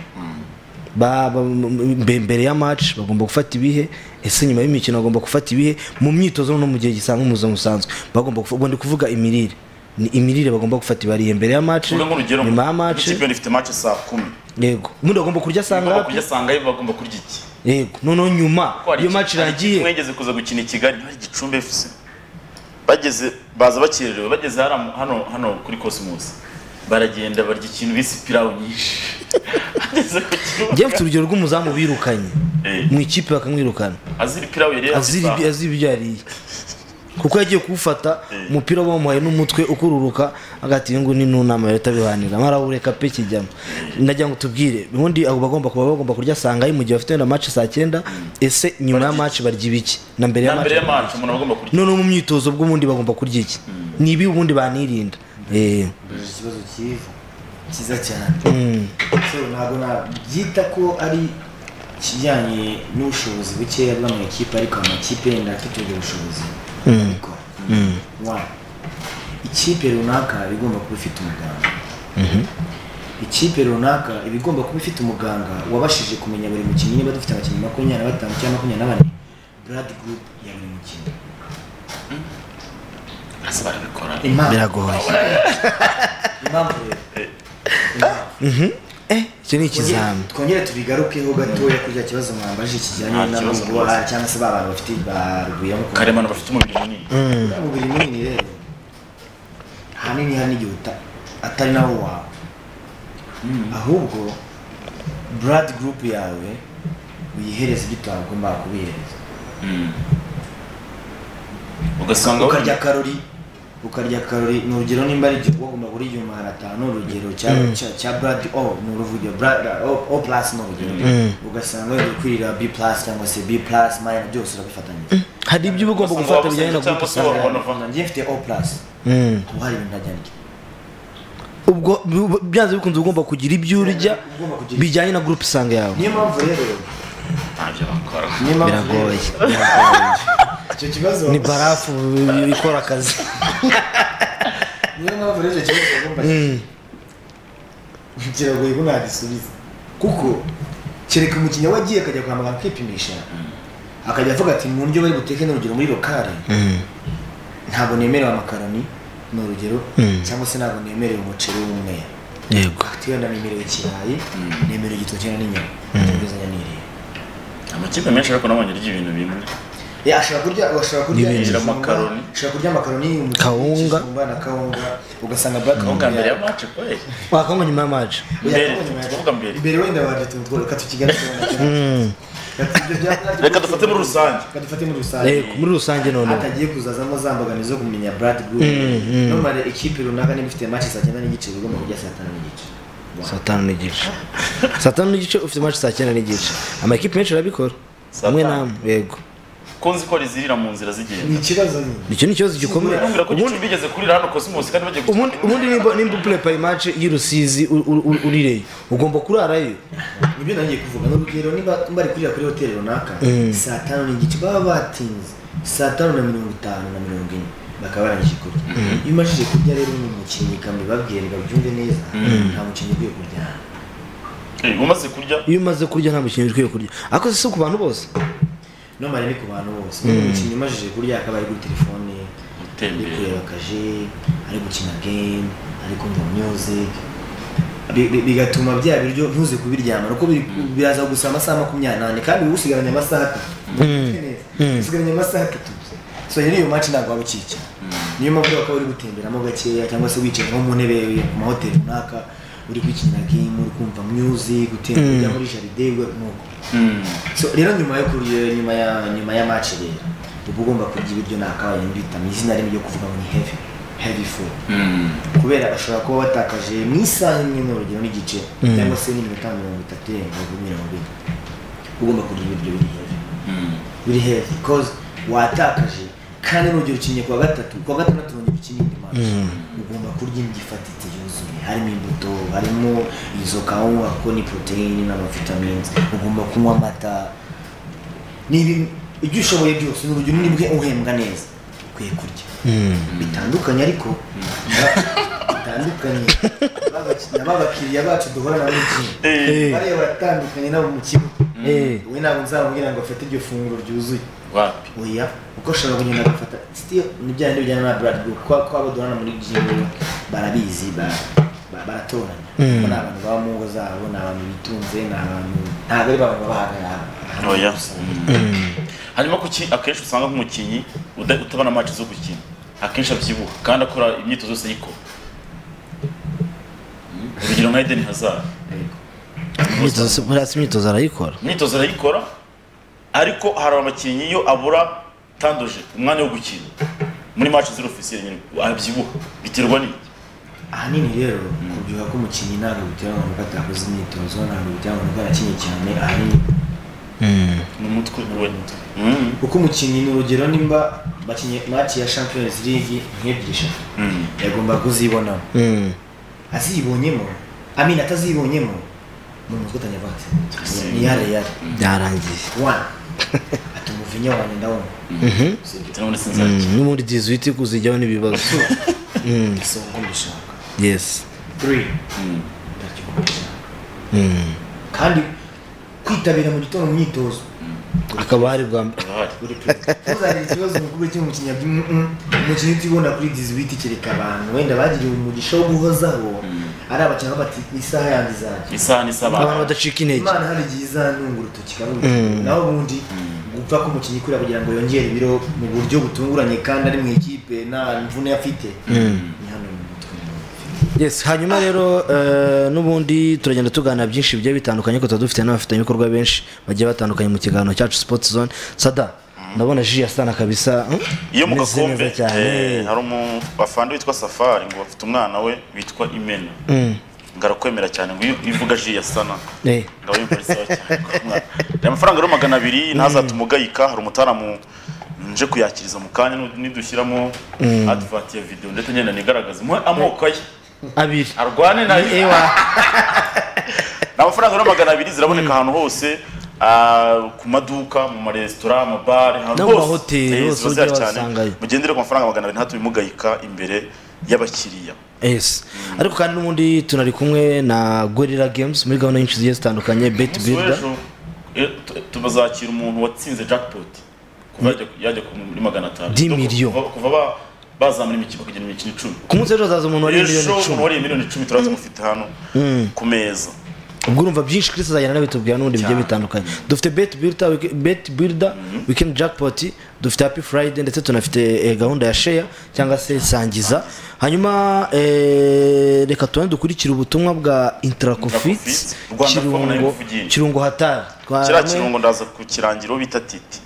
Ba- ba- m- m- mbere ya match bagomba gufata ibihe ese nyuma y'imikino bagomba gufata ibihe mu myitozo no mu gihe gisanzwe mu buzima busanzwe bagomba gufa- ubwo ndi kuvuga imirire ni imirire bagomba gufata ibariye mbere ya match uvuga nk'urugero nyuma ya match nk'ikipe ifite match saa kumi yego ubundi bagomba kurya bagomba sanga kurya sanga bagomba kurya iki yego noneho nyuma Ko hari iyo iki- match hari ikipe irangiye mwegeze kuza gukina i kigali hari gicumbi fc bageze baza bakererewe bageze hariya mu- hano hano kuri cosmos baragenda barya ikintu bise pirawu nyinshi ageze njyewe ku kibuga mfite urugero rw'umuzamu birukanye Eh. mu ikipe bakamwirukana azira pirawu yari azira ibi- yazipa azira ibyo yariye kuko yagiye kuwufata umupira bamuhaye n'umutwe ukururuka agati iyi ngiyi ni n'unama leta bihanira amara ureka pe kijyamo nagira ngo tubwire ubundi abo bagomba kuba bagomba kurya sangayi mu gihe bafite na match saa cyenda ese nyuma ya match barya ibiki na mbere ya na mbere match ya match umuntu aba agomba kurya noneho mu myitozo bw'ubundi bagomba kurya iki ni ibi ubundi banirinda Eh, mbere ikibazo cyiza cyiza cyane so ntabwo nabyita ko ari ikijyanye n'ubushobozi bukeya bw'amakipe ariko amakipe yenda afite ubwo bushobozi Mm. Mm. One, ikipe runaka iba igomba kuba ifite umuganga Mhm. ikipe runaka iba igomba kuba ifite umuganga wabashije kumenya buri mukinnyi niba dufite abakinnyi makumyabiri na batanu cyangwa makumyabiri na bane blood group ya buri mukinnyi Impamvu- Biragoye. impamvu rero Mhm. Eh, icyo ni ikizami twongere tubigarukeho gatoya kuri cya kibazo mwambaje kijyanye Nta kibazo n'amaguru rwose. cyangwa se ba bantu bafite ba rugwiro karemano bafite umubiri munini Mm. umubiri munini rero ahanini hari n'igihe uta- atari nawo wawe ahubwo blood group yawe uyihereza ibyo utagomba kubihereza Mm. ugasanga ukarya karori ukarya karori ni urugero nimba ari igihe wagomba kurya igihumbi magana atanu urugero cya Mm. cya- cya blood o ni uruvugiro blood o O plus ni urugero Mm. ugasanga wenda kwirira b plus cyangwa se b plus minus byose urabifatanyije hari ibyo uba ugomba Ugasanga gufata wabuze bijyanye na icyo gurupe cyangwa se sanganya Nkunda njye mfite o plus Mm. haba hari ibintu ntajyanye ubwo bu- byanze bikunze uba ugomba kugira ibyo urya Ugomba kugira- bijyanye na gurupe sanga yawe niyo mpamvu rero ntacyo bakora niyo mpamvu rero biragoye icyo kibazo ni barafu ikora akazi niyo mpamvu rero icyo kibazo bagomba kiragoye ko nagisubiza kuko kereka umukinnyi we agiye akajya kwa muganga kwipimisha akajya avuga ati mu ndyo bari buteke ni urugero muri lokale ntabwo nemerewe amakaroni ni urugero Mm. cyangwa se ntabwo nemerewe umuceri w'umweru yego twenda nemerewe ikirayi nemerewe igitoki na n'inyama nguzanya n'iriya amakipe menshi ariko nabonye arya ibintu bimwe Ya, ashobora kurya ashobora kurya N'ibindi. ibijumba, Amakaroni. ashobora kurya amakaroni umuceri, Kawunga. ikijumba na kawunga ugasanga black ubwa mbere ya ya- mace kweli wakanywa nyuma y'amaji ya- mbere, kawunga ya- tuvuga mbere. mbere wenda waje tumutwara reka tukigarukire reka dufate muri rusange reka dufate muri rusange Yego, muri rusange noneho hatagiye kuzazamo za mbogamizi zo kumenya blood group mm. nomare ikipe runaka niba ifite match saa cyenda n'igice uba ugomba kurya saa tanu n'igice saa tanu n'igice saa tanu n'igice ufite maci saa cyenda n'igice amakipe menshi arabikora Saa hamwe tanu. namwe yego ko nzi ko rizirira mu nzira ni zigenda ikibazo nyine icyo ni ikibazo gikomeye ntumvira ko ubundi gicumbi igeze kurira hano cosmos kandi bagiye ubundi- ubundi nimba nimba upurepaye imaci y'urusizi u- u- u- urireyo ugomba kurarayo nibyo nagiye kuvuga ni urugero niba bari kurira kuri hoteli runaka saa tanu n'igice baba batinze saa tanu na mirongo itanu na mirongo ine bakaba barangije kurya iyo umajije kurya rero ni umukinnyi kambi babwire babyumve neza nta mukinnyi ugiye kuryana Eh, umaze kurya iyo umaze kurya nta mukinnyi ukwiye kurya ariko si ku bantu bose nomare ni ku bantu bose niba umukinnyi umajije kurya akaba ari kuri telefone ari gutembera kureba kaje ari gukina game ari kumva music Bi- bi- bigatuma bya biryo ntuze kubiryamana kuko biri- biraza gusa amasaha makumyabiri n'ane kandi uba usigaranye amasaha atatu usigaranye amasaha atatu gusa. so rero iyo match ntabwo waba ukica niyo mpamvu ushobora kuba uri gutemberamo gakeya cyangwa se wicaye nko mu ntebe ku mahoteli runaka uri gukinira game uri kumva music utembera ujya muri jaride nuko Mm. so rero nyuma yo kurya nyuma ya nyuma ya match rero uba ugomba kurya ibiryo ni akabaye mbitamo izina rimwe ryo kuvuga ngo ni heavy heavy food Mm. kubera bashobora kuba batakaje mu isaha imwe n'urugero n'igice cyangwa se n'iminota mirongo itatu irenga kuri mirongo ine ugomba kurya ibiryo biri heavy Mm. biri heavy because watakaje kandi n'urugero ukinnye kuwa gatatu kuwa gatandatu urongera ukina indi match ugomba kurya indyo ifatitse yuzuye harimo imbuto harimo izo kawunga kuko ni poroteyine n'amavitamines ugomba kunywa amata ni ibi- ibyo ushoboye byose ni urugero nibwe uhembwa neza ukwiye kurya bitandukanye ariko na- bitandukanye n'abaki- n'abakiriya bacu duhora nabo Eh. igihe bariya batandukanye nabo mu kigo Eh. we ntabwo nzamubwira ngo afate iryo funguro ryuzuye wapi oya kuko ashobora kugenda agafata still nibya bijyana na blood group kwa kwa baduhana muri gym barabizi ba- ba- baratoranya kuko ni abantu baba mu ngo zabo ni abantu bitunze ni abantu ntabwo ari abantu baba ahantu oya gusa. hanyuma kuki akenshi usanga nk'umukinnyi uda- utabona match zo gukina akenshi abyibuha kandi akora imyitozo yose yikora Mm. urugero nka Eden Hazard Yego. Imyitozo- buriya si imyitozo arayikora imyitozo arayikora ariko hari abakinnyi iyo abura tandoje umwanya wo gukina muri match z'urufisiyeri nyine abyibuha biterwa n'iki ahanini rero kubyibuha k'umukinnyi ntabwo biterwa nuko atakoze imyitozo ntabwo biterwa nuko arakinnye cyane ahanini ni umutwe we Mm. kuko umukinnyi ni urugero nimba bakinnye mati ya champions league nk'ebyiri eshatu Mm. yagomba kuzibonamo Mm. azibonyemo amina atazibonyemo mu mutwe utangira kuvuga ati Yes. ni yare yare Byarangiye. one ati umuvinya wanjye ndabona Mhm. Mm, n'ubundi dizuwiti kuzijyaho n'ibibazo Mm. si uko mbishaka yes three ndaryo Mm. kandi kwitabira mu gitondo mu myitozo akaba ari bwa mbere tuzagira ikibazo mu kigo cyo mu kinyabyo mm, mm. umukinnyi utibona kuri dizibiti kereka abantu wenda bagiriwe umugisha wo guhozaho ari abakinnyi aho bati isaha yanjye izajya isaha n'isaba Abantu badacika intege. imana hari igihe izantunga urutoki karunga Mm. naho ubundi gupfa k'umukinnyi kurira kugira ngo yongere ibiro mu buryo butunguranye kandi ari mu ikipe nta mvune afite Mm. ni hano mu mutwe yes hanyuma rero eh, n'ubundi turagenda tuganira byinshi bigiye bitandukanye ko tuba dufite n'abafatanyabikorwa benshi bagiye batandukanye mu kiganiro cyacu sports zone sada ndabona ji yasana kabisa hmm? iyo mu Meze neza gakombe cyane eh, hari umufana witwa safari ngo bafite umwana we witwa imena Mm. ngarakwemera cyane ngo iyo ivuga ji yasana Eh. ngabo yumva ari sawa cyane ko umwana- hari amafaranga rero magana abiri ntazate umugayika hari umutaramu nje kuyakiriza mu kanya nu- nidushyiramo Mm. advert ya video ndetse ngenda nigaragaza muhe amoko ye abiri arwane na ewa ni amafaranga rero magana abiri ziraboneka ahantu hose ah, ku maduka mu maresitora amabare ahantu No mu mahoteli Eh, hose ziba ujya zihari cyane. wasangayo. mugendere ku mafaranga magana abiri ntatubimugayika imbere y'abakiriya yes ariko kandi n'ubundi tunari kumwe na gorilla games muri gahunda nyinshi zigiye zitandukanye bet Umunsi builder w'ejo, eh, tu- tubazakira umuntu watsinze jackpot kuva yajya- yajya ku- muri magana atanu 10 Kuva- million. kuva- kuva ba- baza muri mikino kugera imikino icumi ku munsi w'ejo hazaza umuntu wariye miliyoni ejo icumi umuntu wariye miliyoni icumi turaza kumufite hano Mm. ku meza ubwo urumva byinshi chris azagenda abitubwira n'ubundi bigiye bitandukanye dufite bet builder wiki- bet builder weekend jackpot dufite happy friday ndetse tunafite eh, gahunda ya share cyangwa se sangiza hanyuma eh, reka tubone dukurikire ubutumwa bwa intracofit Rwanda Forum kirungo na Imvugire. kirungo hatari Twa- kiriya hamwe- kirungo ndaza ku kirangiro bita titi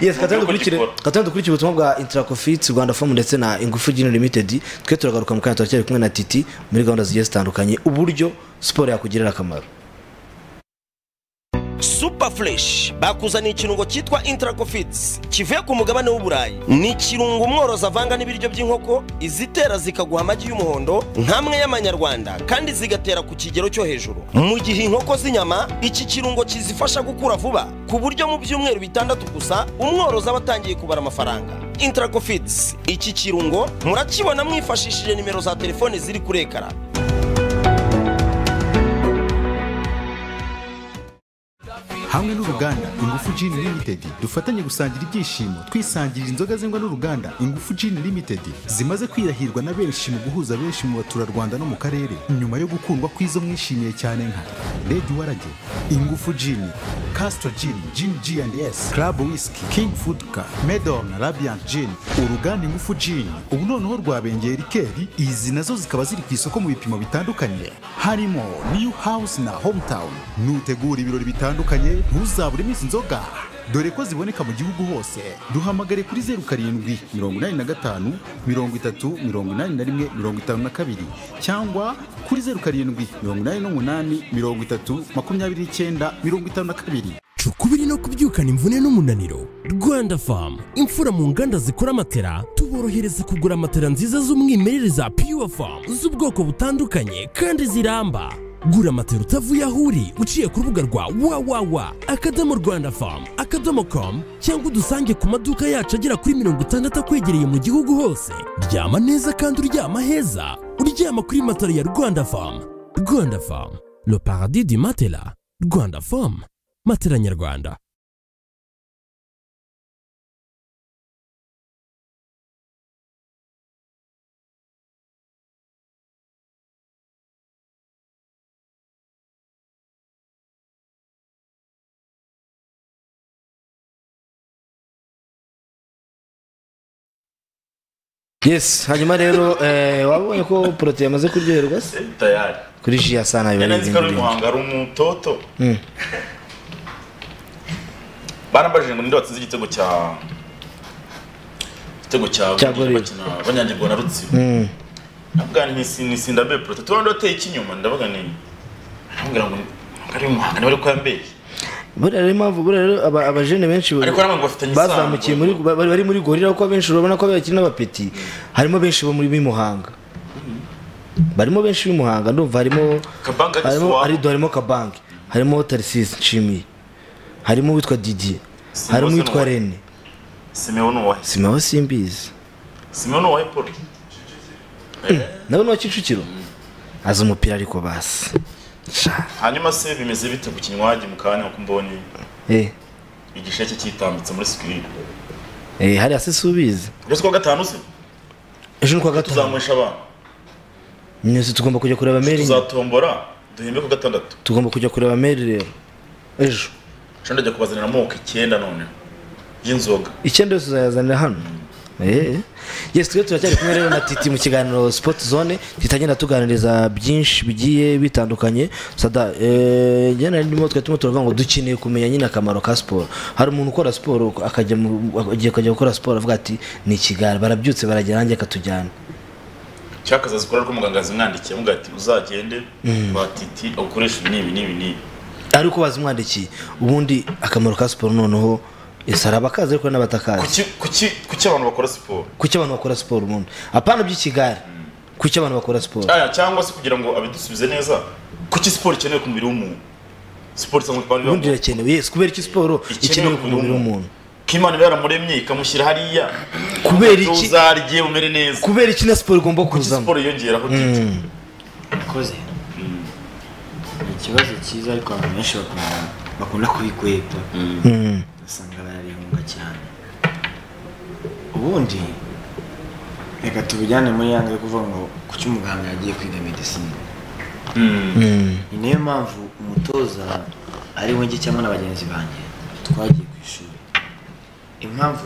yes Mu by'ukuri katandukurikiye gikora. katandukurikiye ubutumwa bwa intracofit rwanda fomu ndetse na ingufu gini limited twe turagaruka mu kanya turacyari kumwe na titi muri gahunda zigiye zitandukanye uburyo siporo yakugirira akamaro Superfresh bakuzaniye ikirungo cyitwa Intracofits kivuye ku mugabane w'Uburayi. Ni ikirungo umworozi avanga n'ibiryo by'inkoko izitera zikaguha amagi y'umuhondo nk'amwe y'amanyarwanda kandi zigatera ku kigero cyo hejuru. Mu gihe inkoko z'inyama iki kirungo kizifasha gukura vuba ku buryo mu byumweru bitandatu gusa umworozi aba atangiye kubara amafaranga. Intracofits iki kirungo murakibona mwifashishije nimero za telefone ziri kuri ekara. hamwe n'uruganda ingufu gin limited dufatanye gusangira ibyishimo twisangirira inzoga zengwa n'uruganda ingufu gin limited zimaze kwirahirwa na benshi mu guhuza benshi mu baturarwanda no mu karere nyuma yo gukundwa kw'izo mwishimiye cyane nka red warage ingufu gin castro gin gin g&s club whisky king foodka medon rabiant gin uruganda ingufu gin ubu noneho rwabengeye rikeri izi nazo zikaba ziri ku isoko mu bipimo bitandukanye harimo new house na hometown nutegura ibirori bitandukanye ntuzaburemo izi nzoga dore ko ziboneka mu gihugu hose duhamagare kuri zeru karindwi mirongo inani na gatanu mirongo itatu mirongo inani na rimwe mirongo itanu na kabiri cyangwa kuri zeru karindwi mirongo inani n'umunani mirongo itatu makumyabiri n'icyenda mirongo itanu na kabiri cukubiri no kubyukana imvune n'umunaniro rwanda famu imfura mu nganda zikora amatera tuborohereza kugura matera nziza z'umwimerere za pure famu z'ubwoko butandukanye kandi ziramba gura matera utavuye aho uri uciye ku rubuga rwa www akadomo rwanda famu akadomo com cyangwa udusange ku maduka yacu agera kuri mirongo itandatu akwegereye mu gihugu hose ryama neza kandi uryama heza uryama kuri matera ya rwanda famu rwanda famu le paradis du matela rwanda famu matela nyarwanda yes hanyuma rero eh, wabonye ko porote yamaze kuryoherwa se tayari kuri ji ya sana biba ari yanenzi ko ibintu ari bindi umuhanga ari umutoto Mm. barambajije ngo ninde watsinze igitego cya igitego cya Cya Gorilla Gorilla. bakina banyagirwa na rutsiro Mm. nabwira ni nisinda be proto tubandi wateye ikinyuma ndavuga ni arambwira ngo ari umuhanga niba ari ko yambeye buriya rero impamvu buriya rero aba- abajene benshi Ariko nabwo bafitanye isano. bazamukiye muri ba- bari bari muri gorira kuko abenshi urabona ko bakiri n'abapeti harimo benshi bo muri Muhanga barimo benshi b'imuhanga ndumva harimo Kabange ari harimo iwabo. arido harimo kabange harimo tarisisi nshimiye harimo uwitwa didi Simbaze harimo uwitwa n'uwa- rene simewo ni uwahe simeho simbizi simewo ni uwahe paul nawe ni uwa kicukiro azi umupira ariko basi hanyuma se bimeze bite ku kinywagi mu kanya uko mbonye eh igisheke kitambitse muri sikirini eh hariya se si ubizi uretse kuwa gatanu se ejo ni kuwa gatanu tuzanywesha abantu mwese tugomba kujya kureba meri tuzatombora duhembe ku gatandatu tugomba kujya kureba meri rero ejo nshya ndajya kubazanira amoko icyenda noneho y'inzoga icyenda yose uzayazanira hano Eh. yes twe turacyari kumwe rero na titi mu kiganiro sport zone titi agenda atuganiriza byinshi bigiye bitandukanye sada eh, njye nari ndimo twe turimo turavuga ngo dukeneye kumenya nyine akamaro ka siporo hari umuntu ukora siporo akajya mu- agiye kujya gukora siporo avuga ati ni ikigara barabyutse baragera nanjye akatujyana cyakaza zikora rwo muganga yazimwandikiye amuga ati uzagende kwa titi ukoresha ibi n'ibi n'ibi n'ibi ariko bazimwandikiye ubundi akamaro ka siporo noneho ese hari abakazi ariko hari n'abatakazi Kuki- kuki- kuki abantu bakora siporo kuki abantu bakora siporo ubundi apana by'ikigare kuki abantu bakora siporo Aya, cyangwa se kugira ngo abidusubize neza kuki siporo ikenewe ku mubiri w'umuntu siporo cyangwa ipantaro ubundi irakenewe yes kubera iki siporo ikenewe ku mubiri w'umuntu k'imana iba yaramuremye ikamushyira hariya Kubera iki- uzarye umere neza kubera iki na siporo igomba kuzamo siporo yiyongeraho titi Mm. Ikoze. Ni ikibazo cyiza ariko abantu benshi bakunda bakunda kubigweta. Mm. Usanga bararihunga cyane. Ubundi reka tubijyane muri yange yo kuvuga ngo kuki umuganga yagiye kwiga medicine. Mm. Ni nayo mpamvu umutoza ari wenjye cyangwa na bagenzi banjye twagiye ku ishuri. Impamvu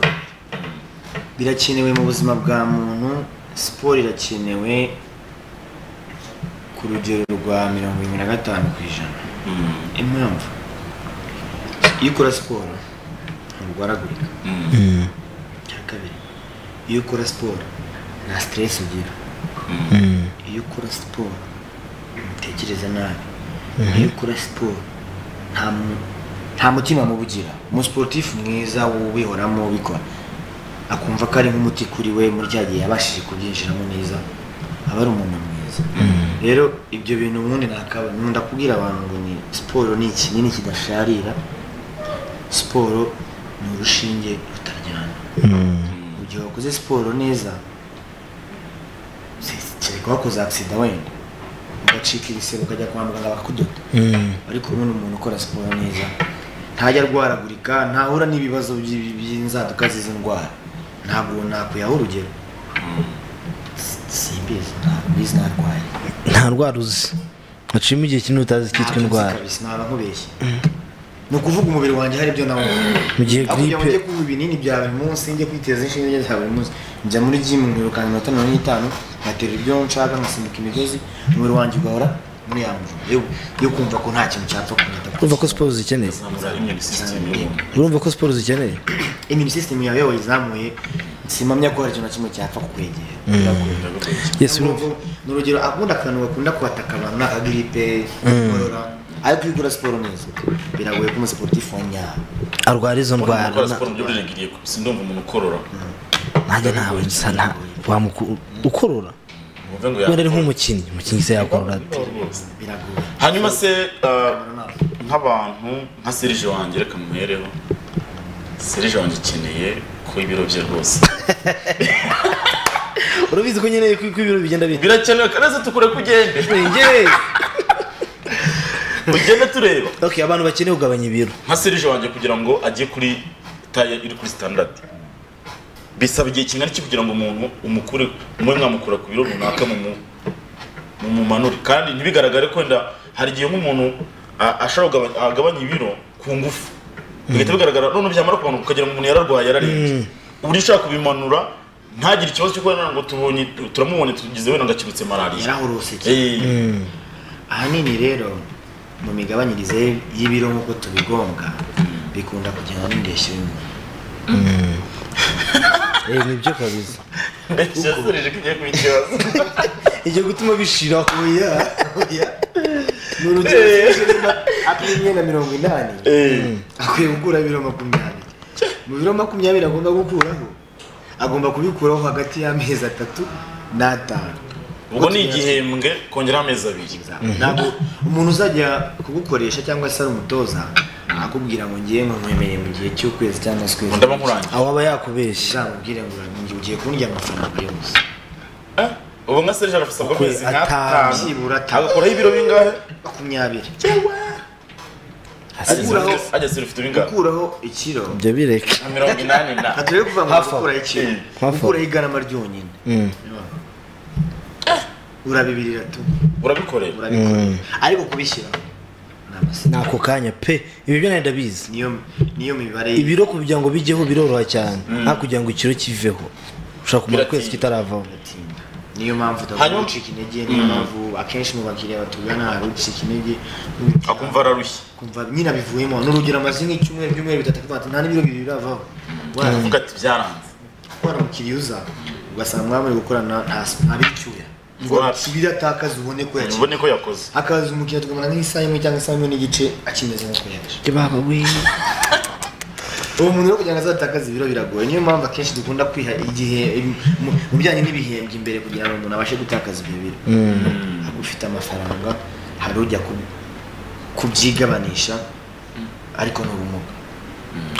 birakenewe mu buzima bwa muntu, siporo irakenewe ku rugero rwa mirongo irindwi na gatanu ku ijana. Impamvu iyo ukora siporo nturwaragurika. Icya kabiri iyo ukora siporo nta siteresi ugira. Iyo ukora siporo ntutekereza nabi. Iyo ukora siporo nta mu- nta mutima mubi ugira. Umusiporutifu mwiza ubihoramo ubikora akumva ko ari nk'umuti kuri we muri cya gihe yabashije kubyinjiramo neza aba ari umuntu mwiza rero ibyo bintu ubundi nakaba nkunda kubwira abantu ngo ni siporo ni ikinini kidasharira siporo ni urushinge rutaryana mu gihe wakoze siporo neza si- kereka wakoze agisida wenda ugacika ibisebe ukajya kwa muganga bakakudoda Mm. ariko ubu ni umuntu ukora siporo neza ntajya arwaragurika ntahura n'ibibazo by'i- by'inzaduka z'izi ndwara ntabwo nakwiyaho urugero S- simbizi ntabwo mbizi narwaye nta ndwara uzi hacimo igihe kinini utazi Ntabyo cyitwa nzi indwara kabisa naba nkubeshye ni ukuvuga umubiri wanjye hari ibyo nawe Mu gihe Aho kugira ngo gripe- njye kuba ibinini bya buri munsi njye kwiteza inshinge za buri munsi njya muri jimu nkirukanka iminota mirongo ine n'itanu ngatera ibyo nshaka nkasimbuka imigozi umubiri wanjye ugahora muri ya mvura yo- yo kumva ko nta kintu cyapfa kunyita urumva ko siporo zikeneye urumva ko siporo zikeneye immune system yawe wayizamuye simamya ko hari ikintu na kimwe cyapfa kukwegera Yes, urumva. ni urugero akunda akantu gakunda kwataka abantu ni akagiripe inkorora ariko iyo ukora siporo neza biragoye ko umusiporutifu wa nyawe arwara izo ndwara gukora na- siporo mu buryo burengeriye sindumva umuntu ukorora nanjye ntawe nsa nta wamuku- ukorora wumve ngo wenda ari yakora. nk'umukinnyi umukinnyi se yakorora ate biragoye hanyuma se uh, nk'abantu nka serije wanjye reka muhereho serije wanjye akeneye ko ibiro bye rwose urabizi ko nyine ko ko ibiro bigenda bita birakenewe kandi se tukure ko ugende ugende tureba okay abantu bakeneye kugabanya ibiro nka serije wanjye kugira ngo ajye kuri taye iri kuri standard bisaba igihe kingana iki kugira ngo umuntu umukure mube mwamukura ku biro runaka mumu- mumumanure kandi ntibigaragare ko wenda hari igihe nk'umuntu a- ashobora kugabanya- agabanya ibiro ku ngufu bigahita bigaragara noneho byamara kumanuka ukagira ngo umuntu yararwaye yararembye uburyo ushaka kubimanura ntagire ikibazo cyo kubona ngo tubonye turamubonye tugize wenda ngo akibutse malariya yarahorose cyane Eh, ahanini rero mu migabanyirize y'ibiro nk'uko tubigombwa bikunda kujyana n'indeshyo y'umuntu eh nibyo kabisa mbese serije ko igiye kuba ikibazo igiye gutuma bishira oya oya ni urugero apima imyenda mirongo inani Eh, akwiye gukura ibiro makumyabiri mu biro makumyabiri agomba gukuraho agomba kubikuraho hagati y'amezi atatu n'atanu ubwo ni igihembwe kongeraho amezi abiri ntabwo umuntu uzajya kugukoresha cyangwa se ari umutoza akubwira ngo ngiye nkwemeye mu gihe cy'ukwezi cyangwa se ukwezi Ndaba nkurangiye. aho aba yakubeshye uzamubwire ngo urangiye, ugiye kundya amafaranga yose ubu nka serije arasabwa Ukwe- amezi atanu, nk'atanu byibura atanu. agakoraho ibiro bingahe makumyabiri Ageze Gukuraho- ibiro- ageze ibiro bifite bingahe gukuraho ikiro ibyo bireke nka mirongo inani na ntabwo rero kuvuga ngo Half hour. gukuraho ikiro Mm. Half hour. gukuraho igarama ryonyine Mm. urabibirira tu urabikorera urabikora ariko kubishyiraho ni amasezerano. ni ako kanya pe ibi byo nari ndabizi niyo niyo mibare ibiro kugira ngo bijyeho biroroha cyane nta kugira ngo ikiro kiveho ushobora kumara Biratinda. ukwezi kitaravaho biratinda niyo mpamvu Hanyuma- utagomba gucika intege niyo mpamvu akenshi mu bakiriya batugana hari ucika intege akumva ararushye kumva nyina bivuyemo n'urugero amaze nk'icyumweru ibyumweru bitatu akavuga ati nta n'ibiro bibiri biravaho avuga ati byaranze kubona umukiriya uza ugasanga mwamaze gukorana nta nta bicyuya ngo Wapi. tubiratakaze ubone ko yakize ubone ko yakoze akaza umukiriya tukamara nk'isaha imwe cyangwa isaha imwe n'igice akimeze nk'uko yaje baba we uwo muntu rero kugira ngo azatakaze ibiro biragoye niyo mpamvu akenshi dukunda kwiha igihe mu- mu bijyanye n'ibihembwe imbere kugira ngo umuntu abashe gutakaza ibyo biro ufite amafaranga hari ujya ku- kubyigabanisha ariko ni ubumuga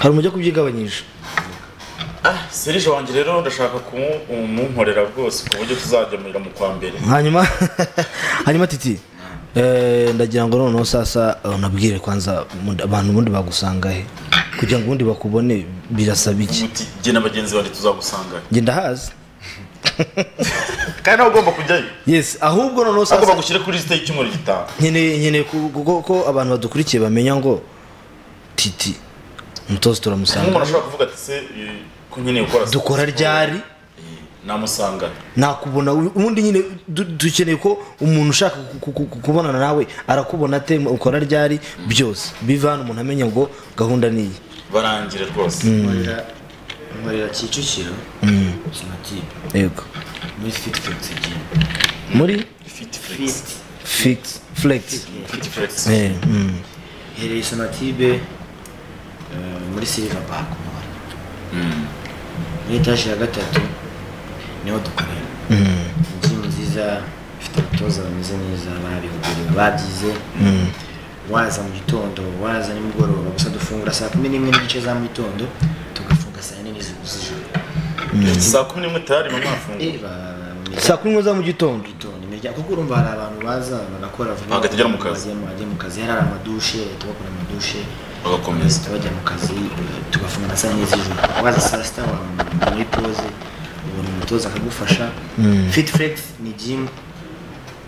hari umujyi wo kubyigabanyisha ah serije wanjye rero ndashaka kumunkorera rwose ku buryo tuzajya mu kwa mbere hanyuma hanyuma titi eh, ndagira ngo noneho sasa unabwire kwanza ubundi- abantu ubundi bagusanga he kugira ngo ubundi bakubone birasaba iki umuti jye na bagenzi banjye tuzagusanga njye ndahazi kandi nawe ugomba kujyayo yes ahubwo noneho agomba sasa gushyira kuri lisite y'icyumweru gitaha nkeneye nkeneye ku- ku- ko abantu badukurikiye bamenya ngo titi umutoza nk'umuntu turamusanga ashobora kuvuga ati se eh, ko nkeneye gukora dukora ryari namusanga nakubona ubundi nyine du- dukeneye ko umuntu ushaka ku- ku- ku- kubonana nawe arakubona ate ukora ryari byose biva hano umuntu amenya ngo gahunda ni iyi barangira rwose nkorera nkorera kicukiro sonatibe yego muri fiti fiti gym muri fit flex fiti fix flex fit flex Eh, mm. iherereye sonatibe eh, muri silver park umuhari muri etaje ya gatatu niho dukorera gym nziza ifite abatoza bameze neza barabihuguriwe babyize waza mu gitondo waza nimugoroba gusa dufungura saa kumi n'imwe n'igice za mu gitondo tugafunga saa yine n'izi- z'ijoro saa kumi n'imwe tayari mu mafunguro Eh, ba- mu miryango- saa kumi n'imwe za mu gitondo gitondo imiryango kuko urumva hari abantu baza bagakora vuba Bagahita bajya mu kazi. bajya mu- bajya mu kazi hari amadushe leta bakora amadushe bagakomeza bahita bajya mu kazi tugafunga na saa n'izi z'ijoro waza saa sita wa muri pose ubona umutoza akagufasha fit flex ni gym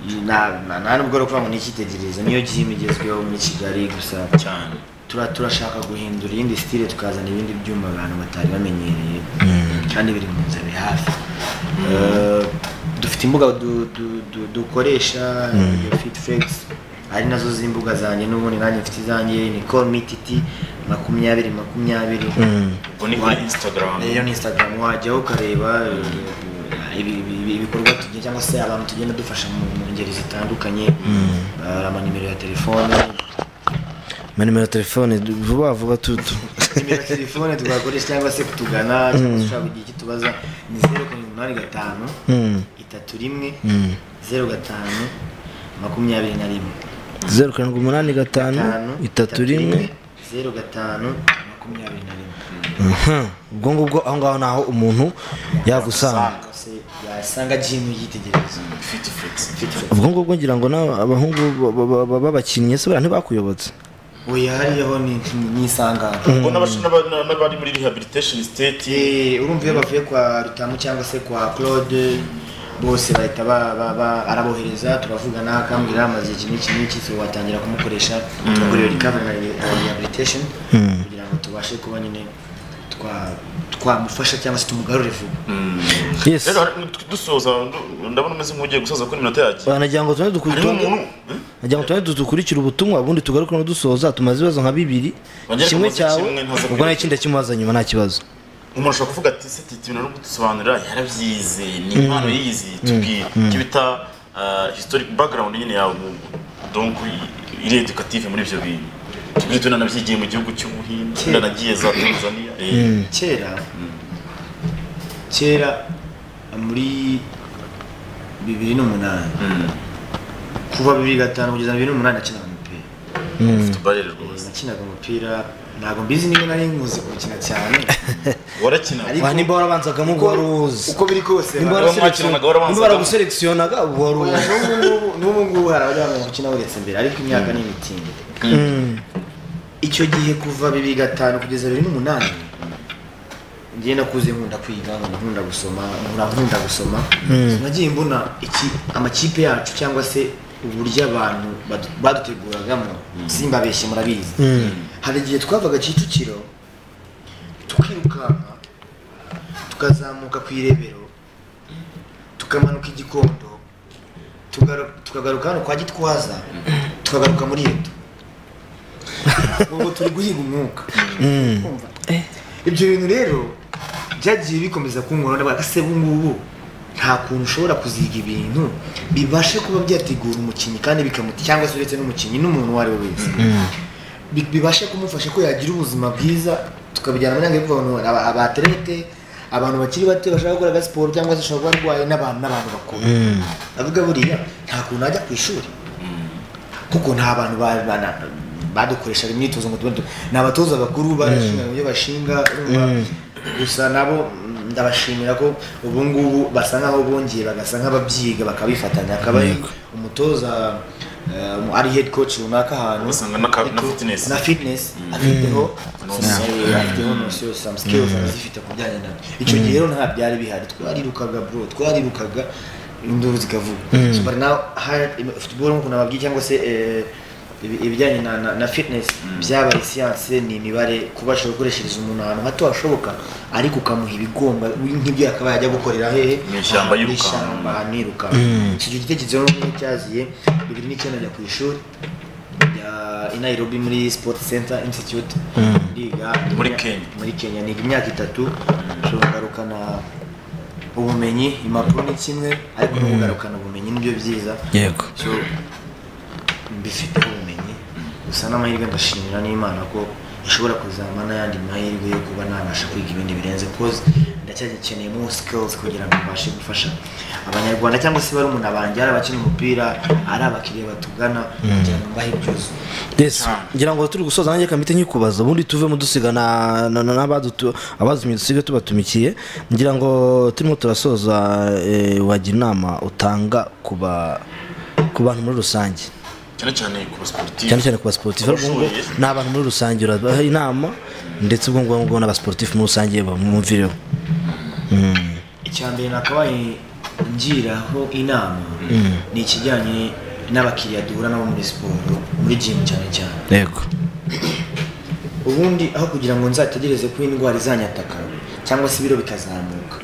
Ni- na- na- nta nubwo ari ukuvuga ngo ni icyitegererezo niyo gym igezweho muri kigali gusa cyane Tura- turashaka guhindura iyindi style tukazana ibindi byuma abantu batari bamenyereye kandi biri mu nzira iri hafi Eh, dufite imbuga du- du- du- dukoresha iyo fit flex ari nazo z'imbuga zanjye n'ubundi nanjye mfite izanjye ni call me titi makumyabiri makumyabiri ubwo ni kuri instagram rero ni instagram wajyaho ukareba eh, ibi- ibi- ibikorwa tugiye cyangwa se abantu tugenda dufasha mu mu ngeri zitandukanye hari amanimero ya telefone Ma nimero ya telefone du- vuba vuba tutu nimero telefone twakoresha cyangwa se kutugana cyangwa se ushaka kugira icyo tubaza ni zeru karindwi umunani gatanu itatu rimwe zeru gatanu makumyabiri na rimwe zeru karindwi umunani gatanu itatu rimwe zeru gatanu makumyabiri na rimwe Mhm. ubwo ngubwo aho ngaho ni aho umuntu yagusanga cyangwa se yasanga jimu yitegereza fit flex ubwo ngubwo ngira ngo nawe abahungu ba- ba- ba- b'abakinnyi se buriya ntibakuyobotse oya hariyaho ni ni isangano ubwo n'abasha- n'aba- n'aba- n'abari muri rehabilitation state Eh, urumva iyo bavuye kwa rutamu cyangwa se kwa claude bose bahita ba- ba- ba- arabohereza turavugana akambwira amaze iki n'iki n'iki so watangira kumukoresha tugakorera recovery na re- na rehabilitation kugira ngo tubashe kuba nyine twa- twamufasha cyangwa se tumugarure vuba yes rero hari- dusoza ndu- ndabona umeze nk'ugiye gusoza kuri minota yacu banagira ngo tubone harimo dukurikire umuntu eh? nagira ngo tubone dukurikire ubutumwa ubundi tugaruke no dusoza tumaze ibibazo nka bibiri Bongere kimwe tumaze cyawe kimwe, ntuze ubwo kwibaza. nta kindi kimubaza nyuma nta kibazo umuntu ashobora kuvuga ati se titi nari gudusobanurira yarabyize ni impano yize tubwire icyo bita ah, historic background nyine yawe mu- donc i- iri educative muri ibyo bintu tubwire tubona nabyigiye mu gihugu cy'ubuhinde Kera. nanagiye za tanzania eh, kera kera muri bibiri n'umunani kuva bibiri gatanu kugeza bibiri n'umunani nakinaga umupira Ufite ubarere rwose nakinaga umupira ntabwo mbizi niba nari nkuzi gukina cyane warakina Ariko- Wa, nimba warabanzagamo uba wari uzi uko biri kose Nimba baba- waraselekisiyo- mwakinaga warabanzaga- nimba baraguselekisiyonaga uba wari uzi N'ubu ngubu n'ubu ngubu hari abajya mu gukina uretse imbere ariko imyaka ni imitinde icyo gihe kuva bibiri gatanu kugeza bibiri n'umunani ngiye nakuze nkunda kwiga nkunda gusoma nkura nkunda gusoma nagiye mbona iki amakipe yacu cyangwa se uburyo abantu badu- baduteguragamo simbabeshye murabizi hari igihe twavaga kicukiro tukirukanka tukazamuka ku irebero tukamanuka igikondo tugaru- tukagaruka hano kwa gitwaza tukagaruka muri eto ubu turi guhiga umwuka Urumva? ibyo bintu rero byagiye bikomeza kunkora ndabaga se ubu ngubu nta kuntu ushobora kuziga ibintu bibashe kuba byategura umukinnyi kandi bikamuta cyangwa se uretse n'umukinnyi n'umuntu uwo ari we wese Bi- bibashe kumufasha ko yagira ubuzima bwiza tukabijyana muri yange kuvuga ngo aba- abaterete abantu bakiri bato bashaka gukora agasiporo cyangwa se ushobora kuba arwaye n'abantu n'abantu bakuru avuga buriya nta kuntu ajya ku ishuri kuko nta bantu ba- ba- na- badukoreshaga imyitozo ngo tube ni abatoza bakuru barashinga mu byo bashinga urumva? gusa nabo mm, ndabashimira ko ubu ngubu basa nkaho bongeye bagasa nk'ababyiga bakabifatanya akaba ari umutoza eh, um, ari head coach runaka ahantu Ugasanga na ka- na ariko- fitness. na fitness afiteho Notion. eh, afiteho notion some skills azifite ku bijyanye nabyo icyo gihe rero nta byari bihari twarirukaga bro twarirukaga induru zikavuga so but now hard football nk'uko nababwiye cyangwa se eh, ibi- ibijyanye na, na, na fitness byabaye siyanse ni imibare kubasha gukoreshereza umuntu ahantu hato hashoboka ariko ukamuha ibigomba nk'ibyo yakabaye ajya gukorera hehe Mu ishyamba Ahantu yirukanka. h'ishyamba, ahantu yirukanka. icyo gitekerezo rero ni cyaziye bibiri n'icyenda ajya ku ishuri njya i Nairobi muri Sport Center Institute ndiga Muri Kenya. muri Kenya niga imyaka itatu nshobora kugarukana ubumenyi impapuro ni kimwe ariko no kugarukana ubumenyi nibyo byiza yego so mbifite ubumenyi gusa n'amahirwe ndashimira n'imana ko ishobora kuzampa n'ayandi mahirwe yo kuba nabasha kwiga ibindi birenze koze ndacyagikeneye more skills kugira ngo mbashe gufasha abanyarwanda cyangwa se barumuna banjye ari abakina umupira ari abakiriya batugana kugira ngo mbahe ibyuzuye yes ngira ngo turi gusoza nanjye kamite nkikubaza ubundi tuvemo dusiga na- na- na- n'abadutu- abadutumiye dusiga tubatumikiye ngira ngo turimo turasoza eh, wagira inama utanga ku ba- ku bantu muri rusange cyane cyane ku basiporutifu cyane cyane ku basiporutifu ariko ubwo Abashoboye. ni abantu muri rusange urabaha inama ndetse ubwo ngubwo ngubwo n'abasiporutifu muri rusange bamwumvireho icya mbere nakabaye ngiraho inama ni ikijyanye n'abakiriya duhura nabo muri siporo muri jimu cyane cyane yego ubundi aho kugira ngo nzategereze ko indwara izanyataka cyangwa se ibiro bikazamuka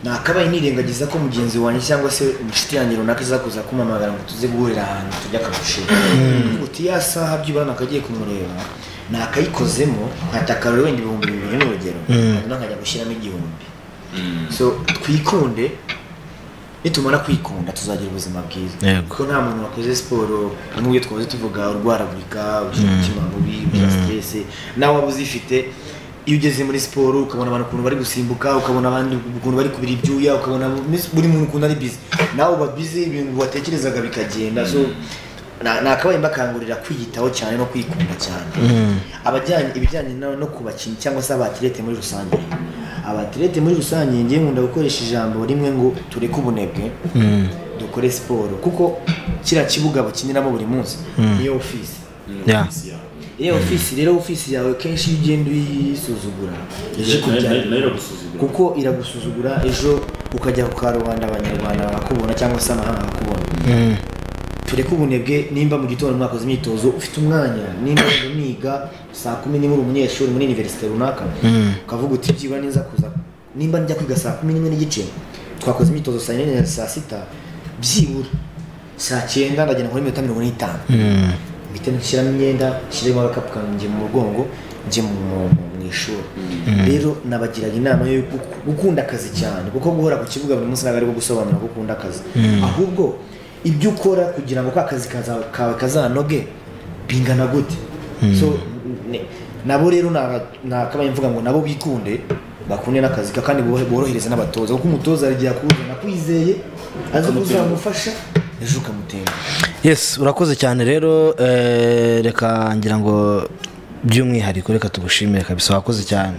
nakabaye nirengagiza ko mugenzi wanjye cyangwa se inshuti yanjye runaka izakuza kumpamagara ngo tuze guhurira ahantu tujya akagushima uti ya saha byibura nakagiye kumureba nakayikozemo nkataka rero wenda ibihumbi bibiri n'urugero hanyuma nkajya gushyiramo igihumbi so twikunde nitumara kwikunda tuzagira ubuzima bwiza Yego. kuko nta muntu wakoze siporo nk'ubyo twahoze tuvuga urwaragurika ugira umutima mubi ugira siteresi nawe waba uzifite iyo ugeze muri siporo ukabona abantu ukuntu bari gusimbuka ukabona abandi ukuntu bari kubira ibyuya ukabona miss- buri muntu ukuntu ari bizi nawe uba bizi ibintu watekerezaga bikagenda so na- nakabaye mbakangurira kwiyitaho cyane no kwikunda cyane abajyanye ibijyanye no no ku bakinnyi cyangwa se abatirete muri rusange abatirete muri rusange ngiye nkunda gukoresha ijambo rimwe ngo tureke ubunebwe dukore siporo kuko kiriya kibuga bakiniramo buri munsi niyo ofisi Yeah. iyo ofisi rero ofisi yawe kenshi iyo ugenda uyisuzugura ije nayo- kubyara- nayo iragusuzugura. kuko iragusuzugura ejo ukajya ku karubanda abanyarwanda bakakubona cyangwa se amahanga bakakubona tureke ubunebwe nimba mu gitondo mwakoze imyitozo ufite umwanya nimba wenda uniga saa kumi nimwe uri umunyeshuri muri univerisite runaka ukavuga uti byibura niza kuza nimba njya kwiga saa kumi n'imwe n'igice twakoze imyitozo saa yine na saa sita byibura saa cyenda ndagenda nkora iminota mirongo n'itanu mpite nshyiramo imyenda nshyiremo agakapu kanjye njye mu mugongo njye mu, mu- mu- mu ishuri rero nabagiraga inama yo gu- gukunda akazi cyane kuko guhora ku kibuga buri munsi ntabwo ari bwo gusobanura ko ukunda akazi ahubwo ibyo ukora kugira ngo ka kazi kaza- kawe kazanoge bingana gute so ne- nabo rero naba- nakabaye mvuga ngo nabo bikunde bakunde n'akazi ka- kandi borohereza n'abatoza kuko umutoza hari igihe akuruzana akwizeye azi ko uzamufasha ejo ukamutera yes urakoze cyane rero eh, reka ngira ngo by'umwihariko reka tugushimire kabisa wakoze cyane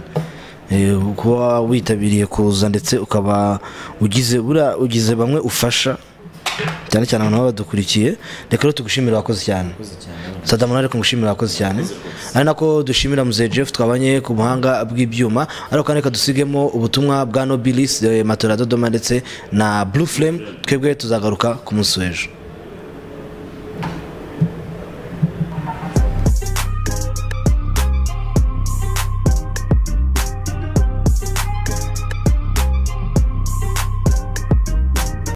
Eh, kuba witabiriye kuza ndetse ukaba ugize buriya ugize bamwe ufasha cyane cyane abantu baba badukurikiye reka rero tugushimire wakoze cyane sadamu nawe reka ngushimire wakoze cyane ari nako dushimira muzehe jeff twabanye ku buhanga bw'ibyuma ariko kandi reka dusigemo ubutumwa bwa nobilis eh, matora dodoma ndetse na blue flame twebwe tuzagaruka ku munsi w'ejo